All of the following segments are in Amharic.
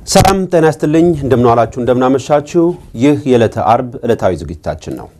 ሰላም ጤና ይስጥልኝ። እንደምንዋላችሁ እንደምናመሻችሁ። ይህ የዕለተ አርብ ዕለታዊ ዝግጅታችን ነው።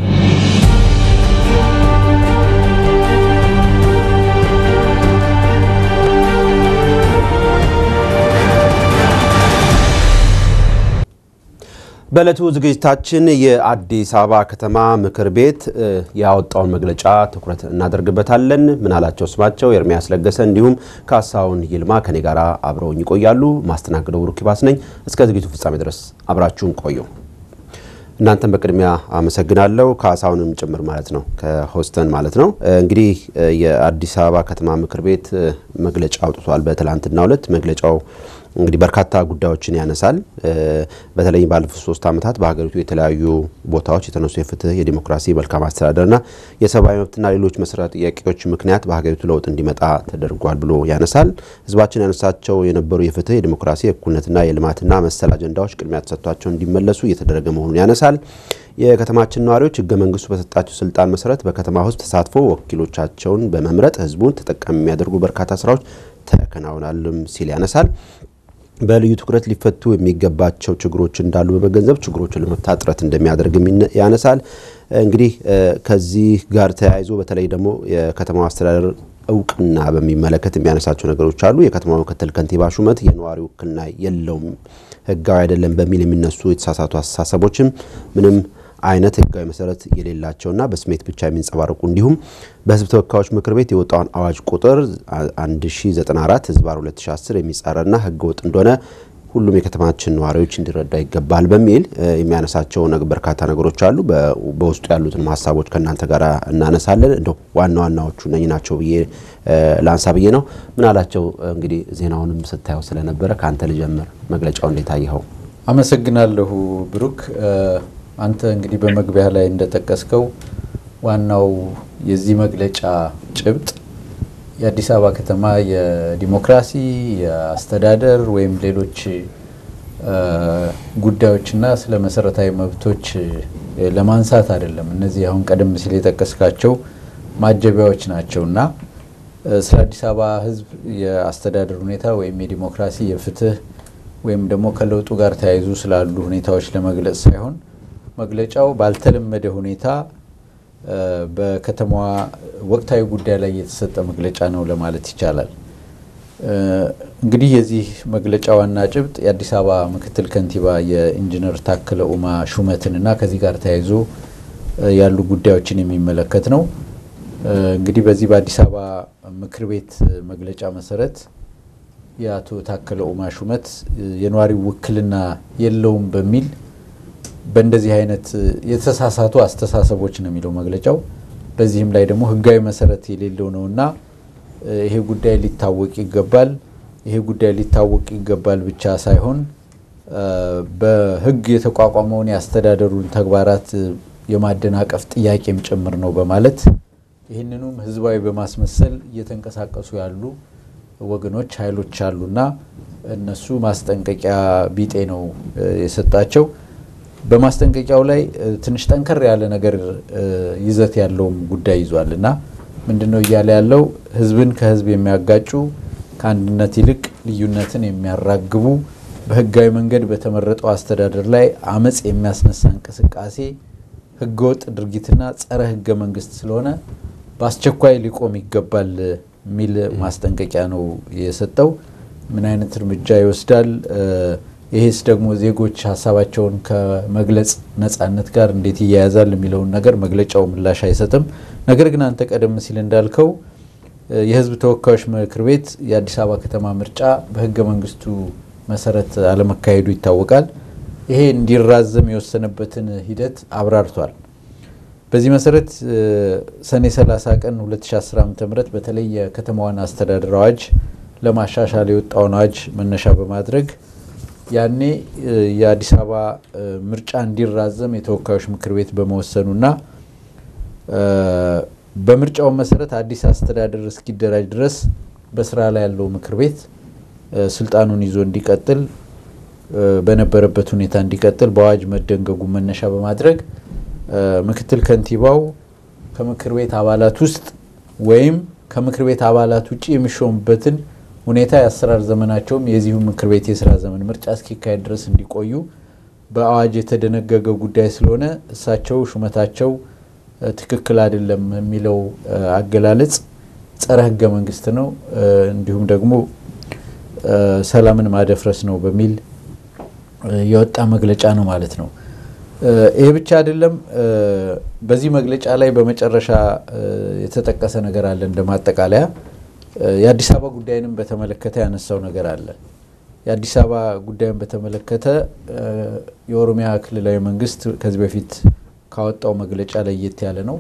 በዕለቱ ዝግጅታችን የአዲስ አበባ ከተማ ምክር ቤት ያወጣውን መግለጫ ትኩረት እናደርግበታለን። ምናላቸው ስማቸው፣ ኤርሚያስ ለገሰ እንዲሁም ካሳሁን ይልማ ከኔ ጋር አብረውኝ ይቆያሉ። ማስተናግደው ብሩክ ይባስ ነኝ። እስከ ዝግጅቱ ፍጻሜ ድረስ አብራችሁን ቆዩ። እናንተን በቅድሚያ አመሰግናለሁ። ካሳሁንም ጭምር ማለት ነው ከሆስተን ማለት ነው። እንግዲህ የአዲስ አበባ ከተማ ምክር ቤት መግለጫ አውጥቷል በትላንትናው ዕለት መግለጫው እንግዲህ በርካታ ጉዳዮችን ያነሳል። በተለይም ባለፉት ሶስት ዓመታት በሀገሪቱ የተለያዩ ቦታዎች የተነሱ የፍትህ፣ የዲሞክራሲ፣ መልካም አስተዳደርና የሰብአዊ መብትና ሌሎች መሰረታዊ ጥያቄዎች ምክንያት በሀገሪቱ ለውጥ እንዲመጣ ተደርጓል ብሎ ያነሳል። ህዝባችን ያነሳቸው የነበሩ የፍትህ፣ የዲሞክራሲ፣ የእኩልነትና የልማትና መሰል አጀንዳዎች ቅድሚያ ተሰጥቷቸው እንዲመለሱ እየተደረገ መሆኑን ያነሳል። የከተማችን ነዋሪዎች ህገ መንግስቱ በሰጣቸው ስልጣን መሰረት በከተማ ውስጥ ተሳትፎ ወኪሎቻቸውን በመምረጥ ህዝቡን ተጠቃሚ የሚያደርጉ በርካታ ስራዎች ተከናውናልም ሲል ያነሳል። በልዩ ትኩረት ሊፈቱ የሚገባቸው ችግሮች እንዳሉ በመገንዘብ ችግሮችን ለመፍታት ጥረት እንደሚያደርግም ያነሳል። እንግዲህ ከዚህ ጋር ተያይዞ በተለይ ደግሞ የከተማው አስተዳደር እውቅና በሚመለከት የሚያነሳቸው ነገሮች አሉ። የከተማው ምክትል ከንቲባ ሹመት የነዋሪ ውክልና የለውም፣ ህጋዊ አይደለም በሚል የሚነሱ የተሳሳቱ አስተሳሰቦችም ምንም አይነት ህጋዊ መሰረት የሌላቸውና በስሜት ብቻ የሚንጸባረቁ እንዲሁም በህዝብ ተወካዮች ምክር ቤት የወጣውን አዋጅ ቁጥር 1094 ህዝባር 2010 የሚጻረርና ህገ ወጥ እንደሆነ ሁሉም የከተማችን ነዋሪዎች እንዲረዳ ይገባል በሚል የሚያነሳቸው በርካታ ነገሮች አሉ። በውስጡ ያሉትን ሀሳቦች ከእናንተ ጋር እናነሳለን። እንደው ዋና ዋናዎቹ እነኚህ ናቸው ብዬ ላንሳ ብዬ ነው። ምን አላቸው እንግዲህ ዜናውንም ስታየው ስለነበረ ከአንተ ልጀምር። መግለጫው እንዴት አየኸው? አመሰግናለሁ ብሩክ። አንተ እንግዲህ በመግቢያ ላይ እንደጠቀስከው ዋናው የዚህ መግለጫ ጭብጥ የአዲስ አበባ ከተማ የዲሞክራሲ የአስተዳደር ወይም ሌሎች ጉዳዮችና ስለ መሰረታዊ መብቶች ለማንሳት አይደለም። እነዚህ አሁን ቀደም ሲል የጠቀስካቸው ማጀቢያዎች ናቸው እና ስለ አዲስ አበባ ሕዝብ የአስተዳደር ሁኔታ ወይም የዲሞክራሲ የፍትህ ወይም ደግሞ ከለውጡ ጋር ተያይዞ ስላሉ ሁኔታዎች ለመግለጽ ሳይሆን መግለጫው ባልተለመደ ሁኔታ በከተማዋ ወቅታዊ ጉዳይ ላይ የተሰጠ መግለጫ ነው ለማለት ይቻላል። እንግዲህ የዚህ መግለጫ ዋና ጭብጥ የአዲስ አበባ ምክትል ከንቲባ የኢንጂነር ታከለ ኡማ ሹመትን እና ከዚህ ጋር ተያይዞ ያሉ ጉዳዮችን የሚመለከት ነው። እንግዲህ በዚህ በአዲስ አበባ ምክር ቤት መግለጫ መሰረት የአቶ ታከለ ኡማ ሹመት የነዋሪው ውክልና የለውም በሚል በእንደዚህ አይነት የተሳሳቱ አስተሳሰቦች ነው የሚለው መግለጫው። በዚህም ላይ ደግሞ ሕጋዊ መሰረት የሌለው ነውና ይሄ ጉዳይ ሊታወቅ ይገባል። ይሄ ጉዳይ ሊታወቅ ይገባል ብቻ ሳይሆን በሕግ የተቋቋመውን የአስተዳደሩን ተግባራት የማደናቀፍ ጥያቄም ጭምር ነው በማለት ይህንኑም ህዝባዊ በማስመሰል እየተንቀሳቀሱ ያሉ ወገኖች ኃይሎች አሉና እነሱ ማስጠንቀቂያ ቢጤ ነው የሰጣቸው። በማስጠንቀቂያው ላይ ትንሽ ጠንከር ያለ ነገር ይዘት ያለውም ጉዳይ ይዟል እና ምንድን ነው እያለ ያለው ህዝብን ከህዝብ የሚያጋጩ ከአንድነት ይልቅ ልዩነትን የሚያራግቡ በህጋዊ መንገድ በተመረጠው አስተዳደር ላይ አመፅ የሚያስነሳ እንቅስቃሴ ህገወጥ ድርጊትና ጸረ ህገ መንግስት ስለሆነ በአስቸኳይ ሊቆም ይገባል የሚል ማስጠንቀቂያ ነው የሰጠው። ምን አይነት እርምጃ ይወስዳል? ይሄስ ደግሞ ዜጎች ሀሳባቸውን ከመግለጽ ነጻነት ጋር እንዴት ይያያዛል የሚለውን ነገር መግለጫው ምላሽ አይሰጥም። ነገር ግን አንተ ቀደም ሲል እንዳልከው የህዝብ ተወካዮች ምክር ቤት የአዲስ አበባ ከተማ ምርጫ በህገ መንግስቱ መሰረት አለመካሄዱ ይታወቃል። ይሄ እንዲራዘም የወሰነበትን ሂደት አብራርቷል። በዚህ መሰረት ሰኔ 30 ቀን 2010 ዓ ም በተለይ የከተማዋን አስተዳደር አዋጅ ለማሻሻል የወጣውን አዋጅ መነሻ በማድረግ ያኔ የአዲስ አበባ ምርጫ እንዲራዘም የተወካዮች ምክር ቤት በመወሰኑና በምርጫው መሰረት አዲስ አስተዳደር እስኪደራጅ ድረስ በስራ ላይ ያለው ምክር ቤት ስልጣኑን ይዞ እንዲቀጥል በነበረበት ሁኔታ እንዲቀጥል በአዋጅ መደንገጉ መነሻ በማድረግ ምክትል ከንቲባው ከምክር ቤት አባላት ውስጥ ወይም ከምክር ቤት አባላት ውጭ የሚሾሙበትን ሁኔታ የአሰራር ዘመናቸውም የዚሁ ምክር ቤት የስራ ዘመን ምርጫ እስኪካሄድ ድረስ እንዲቆዩ በአዋጅ የተደነገገ ጉዳይ ስለሆነ እሳቸው ሹመታቸው ትክክል አይደለም የሚለው አገላለጽ ጸረ ህገ መንግስት ነው፣ እንዲሁም ደግሞ ሰላምን ማደፍረስ ነው በሚል የወጣ መግለጫ ነው ማለት ነው። ይህ ብቻ አይደለም። በዚህ መግለጫ ላይ በመጨረሻ የተጠቀሰ ነገር አለ። እንደ ማጠቃለያ የአዲስ አበባ ጉዳይንም በተመለከተ ያነሳው ነገር አለ። የአዲስ አበባ ጉዳይን በተመለከተ የኦሮሚያ ክልላዊ መንግስት ከዚህ በፊት ካወጣው መግለጫ ለየት ያለ ነው።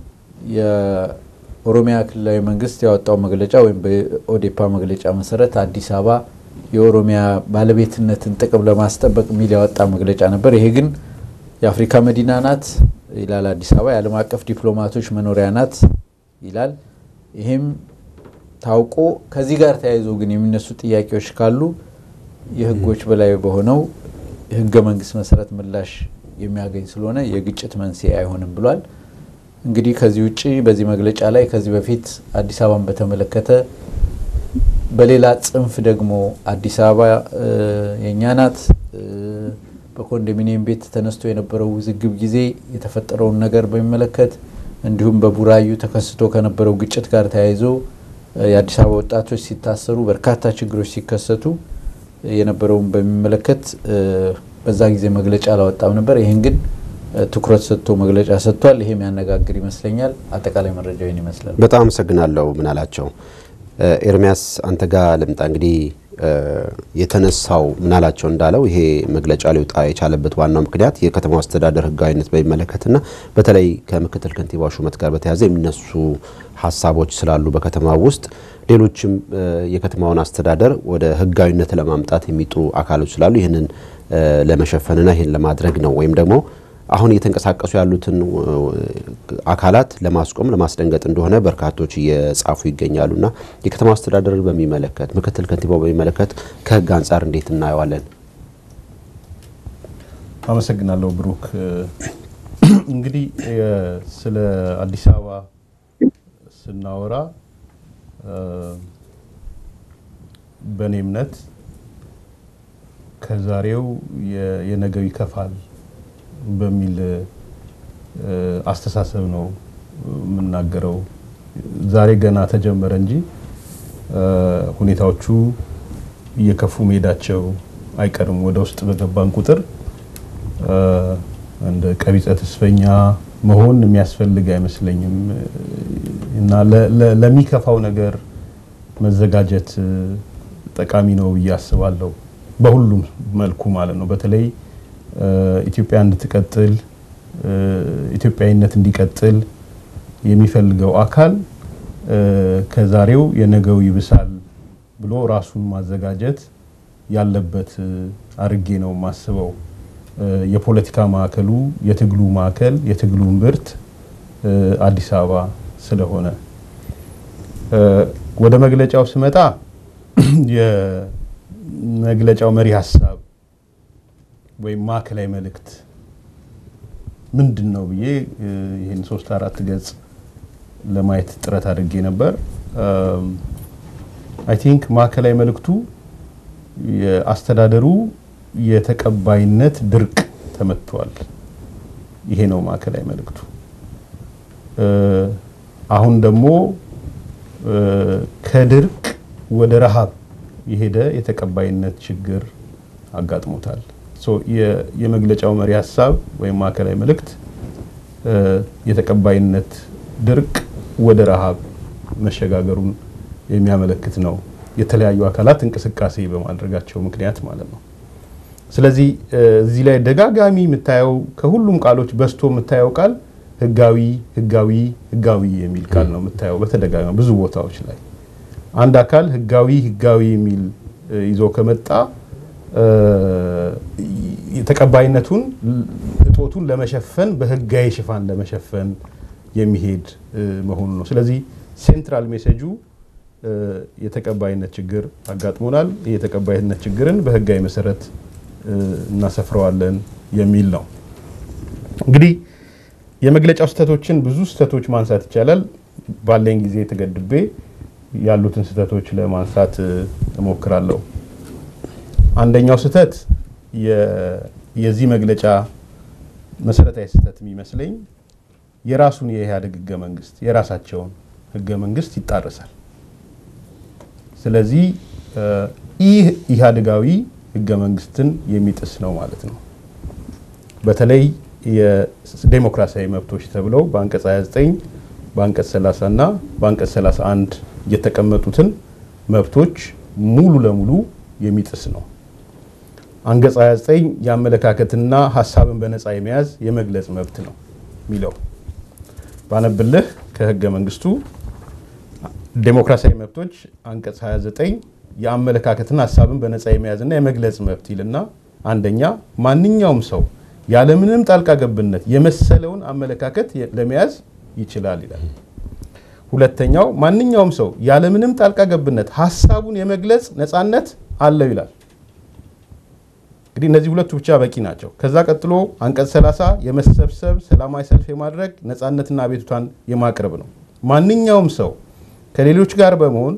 የኦሮሚያ ክልላዊ መንግስት ያወጣው መግለጫ ወይም በኦዴፓ መግለጫ መሰረት አዲስ አበባ የኦሮሚያ ባለቤትነትን ጥቅም ለማስጠበቅ የሚል ያወጣ መግለጫ ነበር። ይሄ ግን የአፍሪካ መዲና ናት ይላል አዲስ አበባ። የዓለም አቀፍ ዲፕሎማቶች መኖሪያ ናት ይላል። ይህም ታውቆ ከዚህ ጋር ተያይዞ ግን የሚነሱ ጥያቄዎች ካሉ የህጎች በላይ በሆነው የህገ መንግስት መሰረት ምላሽ የሚያገኝ ስለሆነ የግጭት መንስኤ አይሆንም ብሏል። እንግዲህ ከዚህ ውጭ በዚህ መግለጫ ላይ ከዚህ በፊት አዲስ አበባን በተመለከተ በሌላ ጽንፍ ደግሞ አዲስ አበባ የእኛ ናት በኮንዶሚኒየም ቤት ተነስቶ የነበረው ውዝግብ ጊዜ የተፈጠረውን ነገር በሚመለከት እንዲሁም በቡራዩ ተከስቶ ከነበረው ግጭት ጋር ተያይዞ የአዲስ አበባ ወጣቶች ሲታሰሩ በርካታ ችግሮች ሲከሰቱ የነበረውን በሚመለከት በዛ ጊዜ መግለጫ አላወጣም ነበር። ይህን ግን ትኩረት ሰጥቶ መግለጫ ሰጥቷል። ይሄ የሚያነጋግር ይመስለኛል። አጠቃላይ መረጃው ይህን ይመስላል። በጣም አመሰግናለሁ። ምን አላቸው ኤርሚያስ፣ አንተ ጋር ልምጣ። እንግዲህ የተነሳው ምናላቸው እንዳለው ይሄ መግለጫ ሊወጣ የቻለበት ዋናው ምክንያት የከተማው አስተዳደር ሕጋዊነት በሚመለከትና በተለይ ከምክትል ከንቲባ ሹመት ጋር በተያያዘ የሚነሱ ሀሳቦች ስላሉ በከተማ ውስጥ ሌሎችም የከተማውን አስተዳደር ወደ ሕጋዊነት ለማምጣት የሚጥሩ አካሎች ስላሉ ይህንን ለመሸፈንና ይህን ለማድረግ ነው ወይም ደግሞ አሁን እየተንቀሳቀሱ ያሉትን አካላት ለማስቆም ለማስደንገጥ እንደሆነ በርካቶች እየጻፉ ይገኛሉና የከተማ አስተዳደርን በሚመለከት ምክትል ከንቲባው በሚመለከት ከህግ አንጻር እንዴት እናየዋለን? አመሰግናለሁ ብሩክ። እንግዲህ ስለ አዲስ አበባ ስናወራ በእኔ እምነት ከዛሬው የነገው ይከፋል በሚል አስተሳሰብ ነው የምናገረው። ዛሬ ገና ተጀመረ እንጂ ሁኔታዎቹ እየከፉ መሄዳቸው አይቀርም። ወደ ውስጥ በገባን ቁጥር እንደ ቀቢጸ ተስፈኛ መሆን የሚያስፈልግ አይመስለኝም እና ለሚከፋው ነገር መዘጋጀት ጠቃሚ ነው ብዬ አስባለሁ። በሁሉም መልኩ ማለት ነው። በተለይ ኢትዮጵያ እንድትቀጥል ኢትዮጵያዊነት እንዲቀጥል የሚፈልገው አካል ከዛሬው የነገው ይብሳል ብሎ ራሱን ማዘጋጀት ያለበት አድርጌ ነው የማስበው። የፖለቲካ ማዕከሉ የትግሉ ማዕከል የትግሉ እምብርት አዲስ አበባ ስለሆነ ወደ መግለጫው ስመጣ የመግለጫው መሪ ሀሳብ ወይም ማዕከላዊ መልእክት ምንድን ነው ብዬ ይህን ሶስት አራት ገጽ ለማየት ጥረት አድርጌ ነበር። አይ ቲንክ ማዕከላዊ መልእክቱ የአስተዳደሩ የተቀባይነት ድርቅ ተመቷል። ይሄ ነው ማዕከላዊ መልእክቱ። አሁን ደግሞ ከድርቅ ወደ ረሃብ የሄደ የተቀባይነት ችግር አጋጥሞታል። የመግለጫው መሪ ሀሳብ ወይም ማዕከላዊ መልእክት የተቀባይነት ድርቅ ወደ ረሃብ መሸጋገሩን የሚያመለክት ነው። የተለያዩ አካላት እንቅስቃሴ በማድረጋቸው ምክንያት ማለት ነው። ስለዚህ እዚህ ላይ ደጋጋሚ የምታየው ከሁሉም ቃሎች በዝቶ የምታየው ቃል ህጋዊ፣ ህጋዊ፣ ህጋዊ የሚል ቃል ነው የምታየው በተደጋጋሚ ብዙ ቦታዎች ላይ አንድ አካል ህጋዊ ህጋዊ የሚል ይዞ ከመጣ ተቀባይነቱን እጦቱን ለመሸፈን በህጋዊ ሽፋን ለመሸፈን የሚሄድ መሆኑ ነው። ስለዚህ ሴንትራል ሜሴጁ የተቀባይነት ችግር አጋጥሞናል፣ የተቀባይነት ችግርን በህጋዊ መሰረት እናሰፍረዋለን የሚል ነው። እንግዲህ የመግለጫው ስህተቶችን ብዙ ስህተቶች ማንሳት ይቻላል። ባለኝ ጊዜ ተገድቤ ያሉትን ስህተቶች ለማንሳት እሞክራለሁ። አንደኛው ስህተት የዚህ መግለጫ መሰረታዊ ስህተት የሚመስለኝ የራሱን የኢህአዴግ ህገ መንግስት የራሳቸውን ህገ መንግስት ይጣረሳል። ስለዚህ ይህ ኢህአዴጋዊ ህገ መንግስትን የሚጥስ ነው ማለት ነው። በተለይ የዴሞክራሲያዊ መብቶች ተብለው በአንቀጽ 29 በአንቀጽ 30 እና በአንቀጽ 31 የተቀመጡትን መብቶች ሙሉ ለሙሉ የሚጥስ ነው። አንቀጽ 29 የአመለካከትና ሀሳብን በነፃ የመያዝ የመግለጽ መብት ነው የሚለው ባነብልህ ከህገ መንግስቱ ዴሞክራሲያዊ መብቶች አንቀጽ 29 የአመለካከትና ሀሳብን በነፃ የመያዝና የመግለጽ መብት ይልና አንደኛ ማንኛውም ሰው ያለምንም ጣልቃ ገብነት የመሰለውን አመለካከት ለመያዝ ይችላል ይላል። ሁለተኛው ማንኛውም ሰው ያለምንም ጣልቃ ገብነት ሀሳቡን የመግለጽ ነፃነት አለው ይላል። እንግዲህ እነዚህ ሁለቱ ብቻ በቂ ናቸው። ከዛ ቀጥሎ አንቀጽ 30 የመሰብሰብ ሰላማዊ ሰልፍ የማድረግ ነፃነትና አቤቱታን የማቅረብ ነው። ማንኛውም ሰው ከሌሎች ጋር በመሆን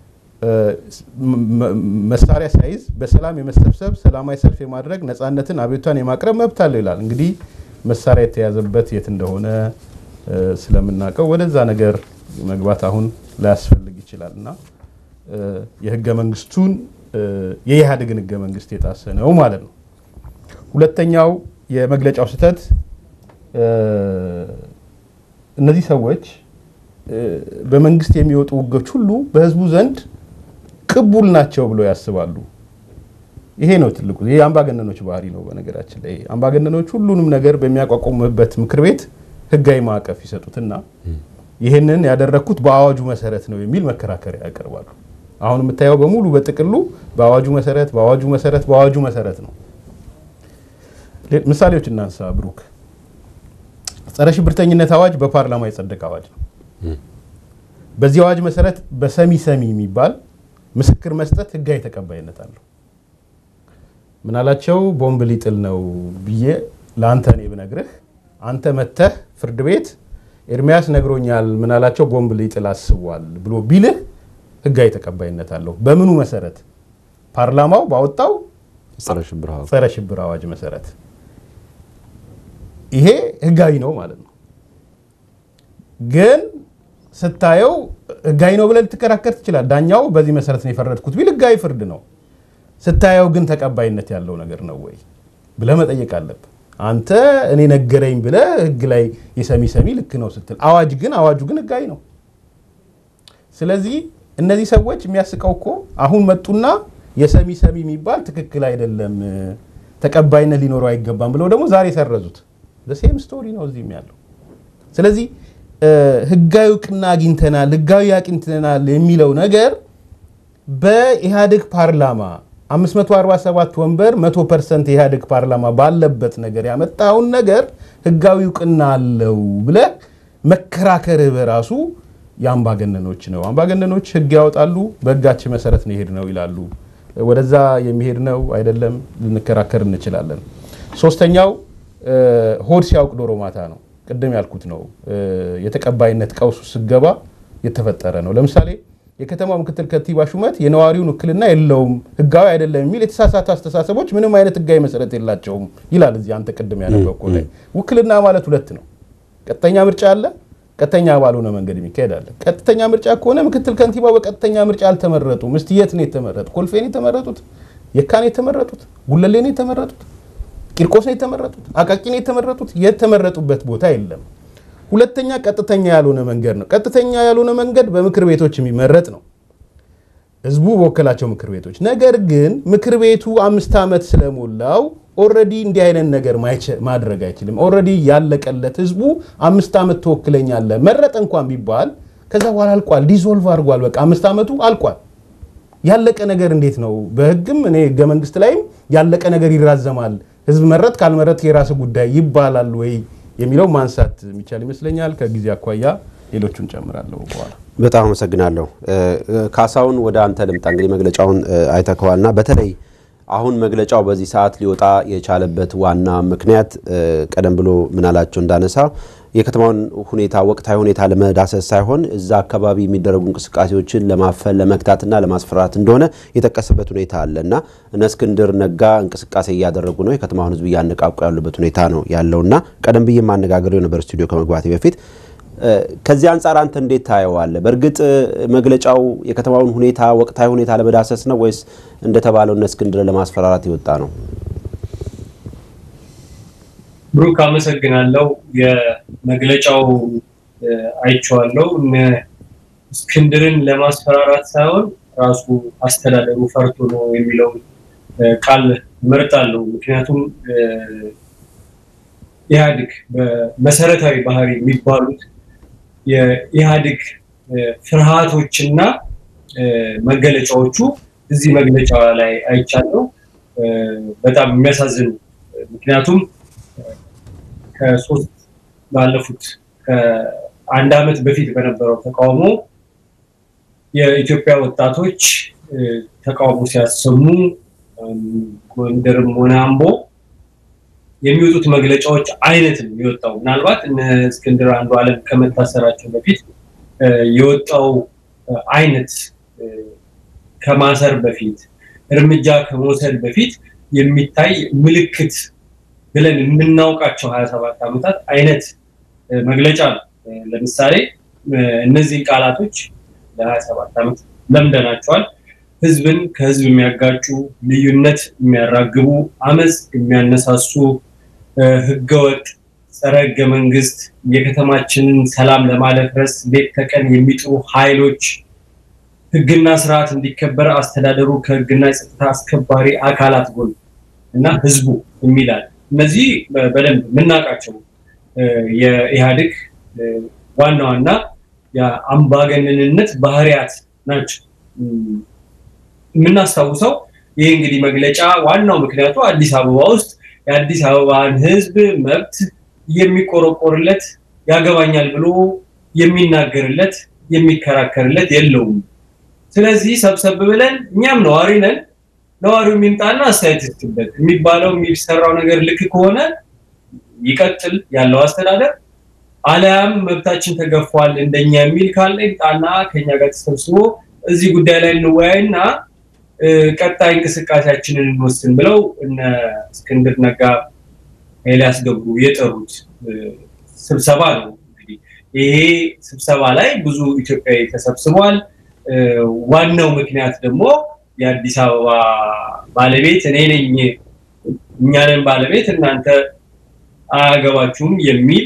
መሳሪያ ሳይዝ በሰላም የመሰብሰብ ሰላማዊ ሰልፍ የማድረግ ነፃነትን አቤቱታን የማቅረብ መብት አለው ይላል። እንግዲህ መሳሪያ የተያዘበት የት እንደሆነ ስለምናውቀው ወደዛ ነገር መግባት አሁን ላያስፈልግ ይችላል እና የህገ መንግስቱን የኢህአዴግን ህገ መንግስት የጣሰ ነው ማለት ነው። ሁለተኛው የመግለጫው ስህተት እነዚህ ሰዎች በመንግስት የሚወጡ ህጎች ሁሉ በህዝቡ ዘንድ ቅቡል ናቸው ብሎ ያስባሉ። ይሄ ነው ትልቁ። ይሄ አምባገነኖች ባህሪ ነው። በነገራችን ላይ አምባገነኖች ሁሉንም ነገር በሚያቋቁሙበት ምክር ቤት ህጋዊ ማዕቀፍ ይሰጡትና ይህንን ያደረግኩት በአዋጁ መሰረት ነው የሚል መከራከሪያ ያቀርባሉ። አሁን የምታየው በሙሉ በጥቅሉ በአዋጁ መሰረት በአዋጁ መሰረት በአዋጁ መሰረት ነው። ምሳሌዎች እናንሳ። ብሩክ፣ ጸረ ሽብርተኝነት አዋጅ በፓርላማ የጸደቀ አዋጅ ነው። በዚህ አዋጅ መሰረት በሰሚ ሰሚ የሚባል ምስክር መስጠት ህጋዊ ተቀባይነት አለው። ምናላቸው ቦምብ ሊጥል ነው ብዬ ለአንተ እኔ ብነግርህ አንተ መተህ ፍርድ ቤት ኤርሚያስ ነግሮኛል ምናላቸው ቦምብ ሊጥል አስቧል ብሎ ቢልህ ህጋዊ ተቀባይነት አለው። በምኑ መሰረት? ፓርላማው ባወጣው ጸረ ሽብር አዋጅ መሰረት ይሄ ህጋዊ ነው ማለት ነው። ግን ስታየው ህጋዊ ነው ብለህ ልትከራከር ትችላል። ዳኛው በዚህ መሰረት ነው የፈረድኩት ቢል ህጋዊ ፍርድ ነው። ስታየው ግን ተቀባይነት ያለው ነገር ነው ወይ ብለህ መጠየቅ አለብህ። አንተ እኔ ነገረኝ ብለህ ህግ ላይ የሰሚ ሰሚ ልክ ነው ስትል፣ አዋጅ ግን አዋጁ ግን ህጋዊ ነው። ስለዚህ እነዚህ ሰዎች የሚያስቀው እኮ አሁን መጡና የሰሚ ሰሚ የሚባል ትክክል አይደለም፣ ተቀባይነት ሊኖረው አይገባም ብለው ደግሞ ዛሬ ሰረዙት። ሴም ስቶሪ ነው እዚህም ያለው። ስለዚህ ህጋዊ እውቅና አግኝተናል፣ ህጋዊ አግኝተናል የሚለው ነገር በኢህአዴግ ፓርላማ 547 ወንበር 100 ፐርሰንት የኢህአዴግ ፓርላማ ባለበት ነገር ያመጣውን ነገር ህጋዊ እውቅና አለው ብለህ መከራከርህ በራሱ የአምባገነኖች ነው። አምባገነኖች ህግ ያወጣሉ፣ በህጋችን መሰረት ነው ይሄድ ነው ይላሉ። ወደዛ የሚሄድ ነው አይደለም ልንከራከር እንችላለን። ሶስተኛው ሆድ ሲያውቅ ዶሮ ማታ ነው። ቅድም ያልኩት ነው። የተቀባይነት ቀውሱ ስገባ የተፈጠረ ነው። ለምሳሌ የከተማው ምክትል ከንቲባ ሹመት የነዋሪውን ውክልና የለውም፣ ህጋዊ አይደለም የሚል የተሳሳተ አስተሳሰቦች ምንም አይነት ህጋዊ መሰረት የላቸውም ይላል። እዚህ አንተ ቅድም ያነበብከው ላይ ውክልና ማለት ሁለት ነው። ቀጥተኛ ምርጫ አለ፣ ቀጥተኛ ባልሆነ መንገድ የሚካሄድ አለ። ቀጥተኛ ምርጫ ከሆነ ምክትል ከንቲባው በቀጥተኛ ምርጫ አልተመረጡም። እስቲ የት ነው የተመረጡ? ኮልፌ ነው የተመረጡት? የካ ነው የተመረጡት? ጉለሌ ነው የተመረጡት? ቂርቆስ ነው የተመረጡት? አቃቂ ነው የተመረጡት? የተመረጡበት ቦታ የለም። ሁለተኛ ቀጥተኛ ያልሆነ መንገድ ነው። ቀጥተኛ ያልሆነ መንገድ በምክር ቤቶች የሚመረጥ ነው፣ ህዝቡ በወከላቸው ምክር ቤቶች። ነገር ግን ምክር ቤቱ አምስት ዓመት ስለሞላው ኦልሬዲ እንዲህ አይነት ነገር ማድረግ አይችልም። ኦልሬዲ ያለቀለት ህዝቡ አምስት ዓመት ትወክለኛለህ መረጠ እንኳን ቢባል ከዛ በኋላ አልቋል፣ ዲዞልቭ አድርጓል። በቃ አምስት ዓመቱ አልቋል። ያለቀ ነገር እንዴት ነው? በህግም እኔ ህገ መንግስት ላይም ያለቀ ነገር ይራዘማል፣ ህዝብ መረጥ ካልመረጥ የራስ ጉዳይ ይባላል ወይ የሚለው ማንሳት የሚቻል ይመስለኛል። ከጊዜ አኳያ ሌሎቹን ጨምራለሁ በኋላ። በጣም አመሰግናለሁ ካሳሁን። ወደ አንተ ልምጣ። እንግዲህ መግለጫውን አይተከዋልና በተለይ አሁን መግለጫው በዚህ ሰዓት ሊወጣ የቻለበት ዋና ምክንያት ቀደም ብሎ ምናላቸው እንዳነሳ የከተማውን ሁኔታ ወቅታዊ ሁኔታ ለመዳሰስ ሳይሆን እዛ አካባቢ የሚደረጉ እንቅስቃሴዎችን ለማፈን ለመግታትና ለማስፈራት እንደሆነ የጠቀሰበት ሁኔታ አለ እና እነ እስክንድር ነጋ እንቅስቃሴ እያደረጉ ነው፣ የከተማውን ሕዝብ እያነቃቁ ያሉበት ሁኔታ ነው ያለውና ቀደም ብዬ ማነጋገረው የነበር ስቱዲዮ ከመግባቴ በፊት ከዚህ አንጻር አንተ እንዴት ታየዋለህ? በእርግጥ መግለጫው የከተማውን ሁኔታ ወቅታዊ ሁኔታ ለመዳሰስ ነው ወይስ እንደተባለው እነ እስክንድር ለማስፈራራት የወጣ ነው? ብሩክ አመሰግናለሁ። የመግለጫው አይቼዋለሁ። እነ እስክንድርን ለማስፈራራት ሳይሆን ራሱ አስተዳደሩ ፈርቶ ነው የሚለውን ቃል እመርጣለሁ። ምክንያቱም ኢህአዴግ በመሰረታዊ ባህሪ የሚባሉት የኢህአዴግ ፍርሃቶችና መገለጫዎቹ እዚህ መግለጫ ላይ አይቻለሁ። በጣም የሚያሳዝኑ ምክንያቱም ከሶስት ባለፉት ከአንድ ዓመት በፊት በነበረው ተቃውሞ የኢትዮጵያ ወጣቶች ተቃውሞ ሲያሰሙ ጎንደርም ሆነ አምቦ የሚወጡት መግለጫዎች አይነት ነው የወጣው። ምናልባት እነ እስክንድር አንዱ ዓለም ከመታሰራቸው በፊት የወጣው አይነት ከማሰር በፊት እርምጃ ከመውሰድ በፊት የሚታይ ምልክት ብለን የምናውቃቸው ሀያ ሰባት ዓመታት አይነት መግለጫ ነው። ለምሳሌ እነዚህን ቃላቶች ለሀያ ሰባት ዓመት ለምደናቸዋል። ህዝብን ከህዝብ የሚያጋጩ፣ ልዩነት የሚያራግቡ፣ አመፅ የሚያነሳሱ፣ ህገወጥ፣ ጸረ ህገ መንግስት፣ የከተማችንን ሰላም ለማደፍረስ ሌት ተቀን የሚጥሩ ኃይሎች ህግና ስርዓት እንዲከበር አስተዳደሩ ከህግና የጸጥታ አስከባሪ አካላት ጎን እና ህዝቡ የሚላል እነዚህ በደንብ የምናውቃቸው የኢህአዴግ ዋና ዋና የአምባገነንነት ባህሪያት ናቸው። የምናስታውሰው ይህ እንግዲህ መግለጫ ዋናው ምክንያቱ አዲስ አበባ ውስጥ የአዲስ አበባን ህዝብ መብት የሚቆረቆርለት ያገባኛል ብሎ የሚናገርለት የሚከራከርለት የለውም። ስለዚህ ሰብሰብ ብለን እኛም ነዋሪ ነን ነዋሪው የሚምጣና አስተያየት ይስጥበት የሚባለው የሚሰራው ነገር ልክ ከሆነ ይቀጥል ያለው አስተዳደር፣ አሊያም መብታችን ተገፏል እንደኛ የሚል ካለ ይምጣና ከኛ ጋር ተሰብስቦ እዚህ ጉዳይ ላይ እንወያይና ቀጣይ እንቅስቃሴያችንን እንወስን ብለው እነ እስክንድር ነጋ ኤልያስ ገብሩ የጠሩት ስብሰባ ነው። እንግዲህ ይሄ ስብሰባ ላይ ብዙ ኢትዮጵያዊ ተሰብስቧል። ዋናው ምክንያት ደግሞ የአዲስ አበባ ባለቤት እኔ ነኝ፣ እኛ ነን ባለቤት፣ እናንተ አያገባችሁም የሚል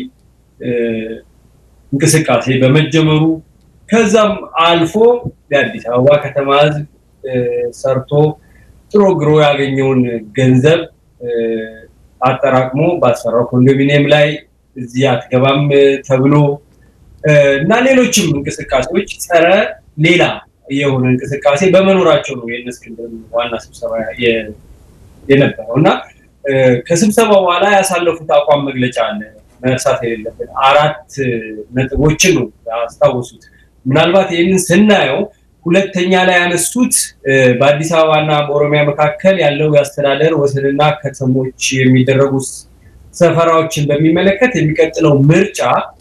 እንቅስቃሴ በመጀመሩ ከዛም አልፎ የአዲስ አበባ ከተማ ሕዝብ ሰርቶ ጥሮ ግሮ ያገኘውን ገንዘብ አጠራቅሞ ባሰራው ኮንዶሚኒየም ላይ እዚህ አትገባም ተብሎ እና ሌሎችም እንቅስቃሴዎች ጸረ ሌላ የሆነ እንቅስቃሴ በመኖራቸው ነው የእነ እስክንድር ዋና ስብሰባ የነበረው እና ከስብሰባ በኋላ ያሳለፉት አቋም መግለጫ አለ። መርሳት የሌለብን አራት ነጥቦችን ነው ያስታወሱት። ምናልባት ይህንን ስናየው ሁለተኛ ላይ ያነሱት በአዲስ አበባና በኦሮሚያ መካከል ያለው የአስተዳደር ወሰንና ከተሞች የሚደረጉ ሰፈራዎችን በሚመለከት የሚቀጥለው ምርጫ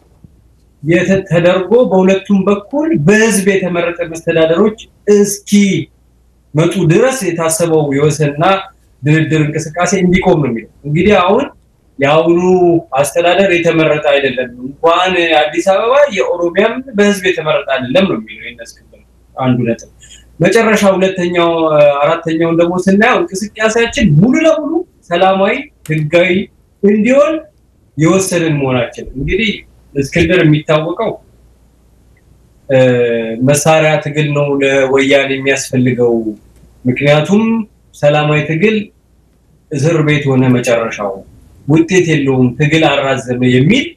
ተደርጎ በሁለቱም በኩል በህዝብ የተመረጠ መስተዳደሮች እስኪ መጡ ድረስ የታሰበው የወሰንና ድርድር እንቅስቃሴ እንዲቆም ነው የሚለው። እንግዲህ አሁን የአሁኑ አስተዳደር የተመረጠ አይደለም፣ እንኳን አዲስ አበባ የኦሮሚያም በህዝብ የተመረጠ አይደለም ነው የሚለው ይነስክብል አንዱ ነጥብ። መጨረሻ ሁለተኛው አራተኛውን ደግሞ ስናየው እንቅስቃሴያችን ሙሉ ለሙሉ ሰላማዊ ህጋዊ እንዲሆን የወሰንን መሆናችን እንግዲህ እስክንድር የሚታወቀው መሳሪያ ትግል ነው ለወያኔ የሚያስፈልገው። ምክንያቱም ሰላማዊ ትግል እስር ቤት ሆነ መጨረሻው ውጤት የለውም፣ ትግል አራዘመ የሚል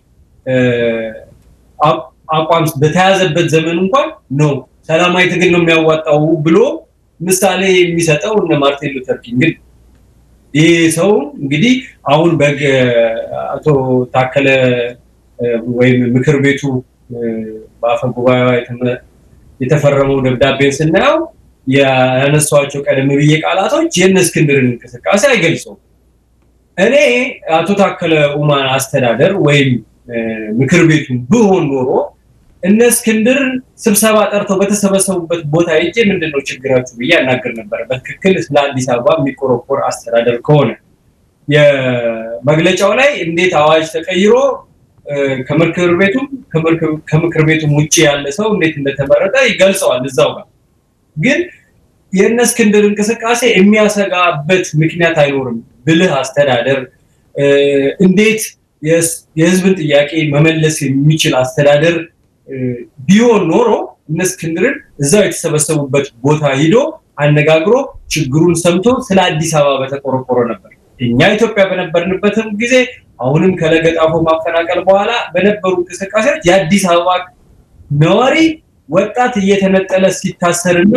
አቋም በተያዘበት ዘመን እንኳን ነው ሰላማዊ ትግል ነው የሚያዋጣው ብሎ ምሳሌ የሚሰጠው እነ ማርቲን ሉተር ኪንግ። ይህ ሰው እንግዲህ አሁን በግ አቶ ታከለ ወይም ምክር ቤቱ በአፈ ጉባኤዋ የተፈረመው ደብዳቤን ስናየው ያነሷቸው ቀደም ብዬ ቃላቶች የእነ እስክንድርን እንቅስቃሴ አይገልጸውም። እኔ አቶ ታከለ ኡማን አስተዳደር ወይም ምክር ቤቱን ብሆን ኖሮ እነ እስክንድር ስብሰባ ጠርተው በተሰበሰቡበት ቦታ ሄጄ ምንድን ነው ችግራችሁ ብዬ ያናገር ነበረ። በትክክል ለአዲስ አበባ የሚቆረቆር አስተዳደር ከሆነ የመግለጫው ላይ እንዴት አዋጅ ተቀይሮ ከምክር ቤቱም ከምክር ቤቱም ውጭ ያለ ሰው እንዴት እንደተመረጠ ይገልጸዋል እዛው ጋር። ግን የእነ እስክንድር እንቅስቃሴ የሚያሰጋበት ምክንያት አይኖርም። ብልህ አስተዳደር እንዴት የህዝብን ጥያቄ መመለስ የሚችል አስተዳደር ቢሆን ኖሮ እነ እስክንድርን እዛው የተሰበሰቡበት ቦታ ሂዶ አነጋግሮ ችግሩን ሰምቶ ስለ አዲስ አበባ በተቆረቆረ ነበር። እኛ ኢትዮጵያ በነበርንበትም ጊዜ አሁንም ከለገጣፎ ማፈናቀል በኋላ በነበሩ እንቅስቃሴዎች የአዲስ አበባ ነዋሪ ወጣት እየተነጠለ ሲታሰርና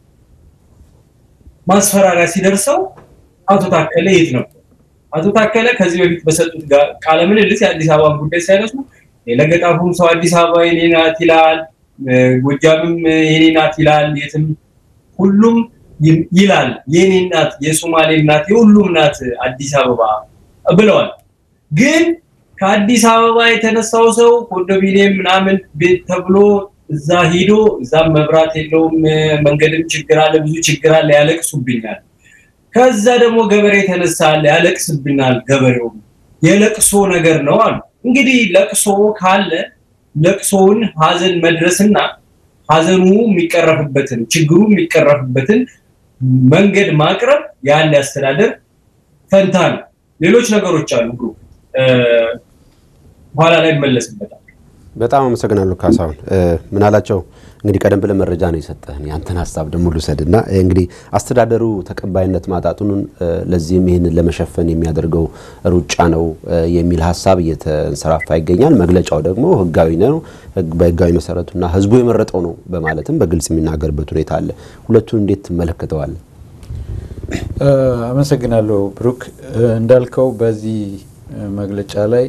ማስፈራሪያ ሲደርሰው አቶ ታከለ የት ነበር? አቶ ታከለ ከዚህ በፊት በሰጡት ቃለ ምልልስ የአዲስ አበባን ጉዳይ ሲያነሱ የለገጣፉም ሰው አዲስ አበባ የኔ ናት ይላል፣ ጎጃምም የኔ ናት ይላል፣ የትም ሁሉም ይላል የኔ ናት፣ የሶማሌ ናት፣ የሁሉም ናት አዲስ አበባ ብለዋል። ግን ከአዲስ አበባ የተነሳው ሰው ኮንዶሚኒየም ምናምን ቤት ተብሎ እዛ ሂዶ እዛም መብራት የለውም፣ መንገድም ችግር አለ፣ ብዙ ችግር አለ፣ ያለቅሱብኛል። ከዛ ደግሞ ገበሬ የተነሳል ያለቅስብናል። ገበሬው የለቅሶ ነገር ነው አሉ። እንግዲህ ለቅሶ ካለ ለቅሶውን ሀዘን መድረስና ሀዘኑ የሚቀረፍበትን ችግሩ የሚቀረፍበትን መንገድ ማቅረብ ያለ አስተዳደር ፈንታ ነው። ሌሎች ነገሮች አሉ በኋላ ላይ ይመለስበታል። በጣም አመሰግናለሁ ካሳሁን። ምን አላቸው እንግዲህ ቀደም ብለን መረጃ ነው የሰጠህን፣ ያንተን ሀሳብ ደግሞ ልውሰድ እና እንግዲህ አስተዳደሩ ተቀባይነት ማጣቱን ለዚህም ይህንን ለመሸፈን የሚያደርገው ሩጫ ነው የሚል ሀሳብ እየተንሰራፋ ይገኛል። መግለጫው ደግሞ ህጋዊ ነው፣ በህጋዊ መሰረቱና ህዝቡ የመረጠው ነው በማለትም በግልጽ የሚናገርበት ሁኔታ አለ። ሁለቱን እንዴት ትመለከተዋለህ? አመሰግናለሁ ብሩክ። እንዳልከው በዚህ መግለጫ ላይ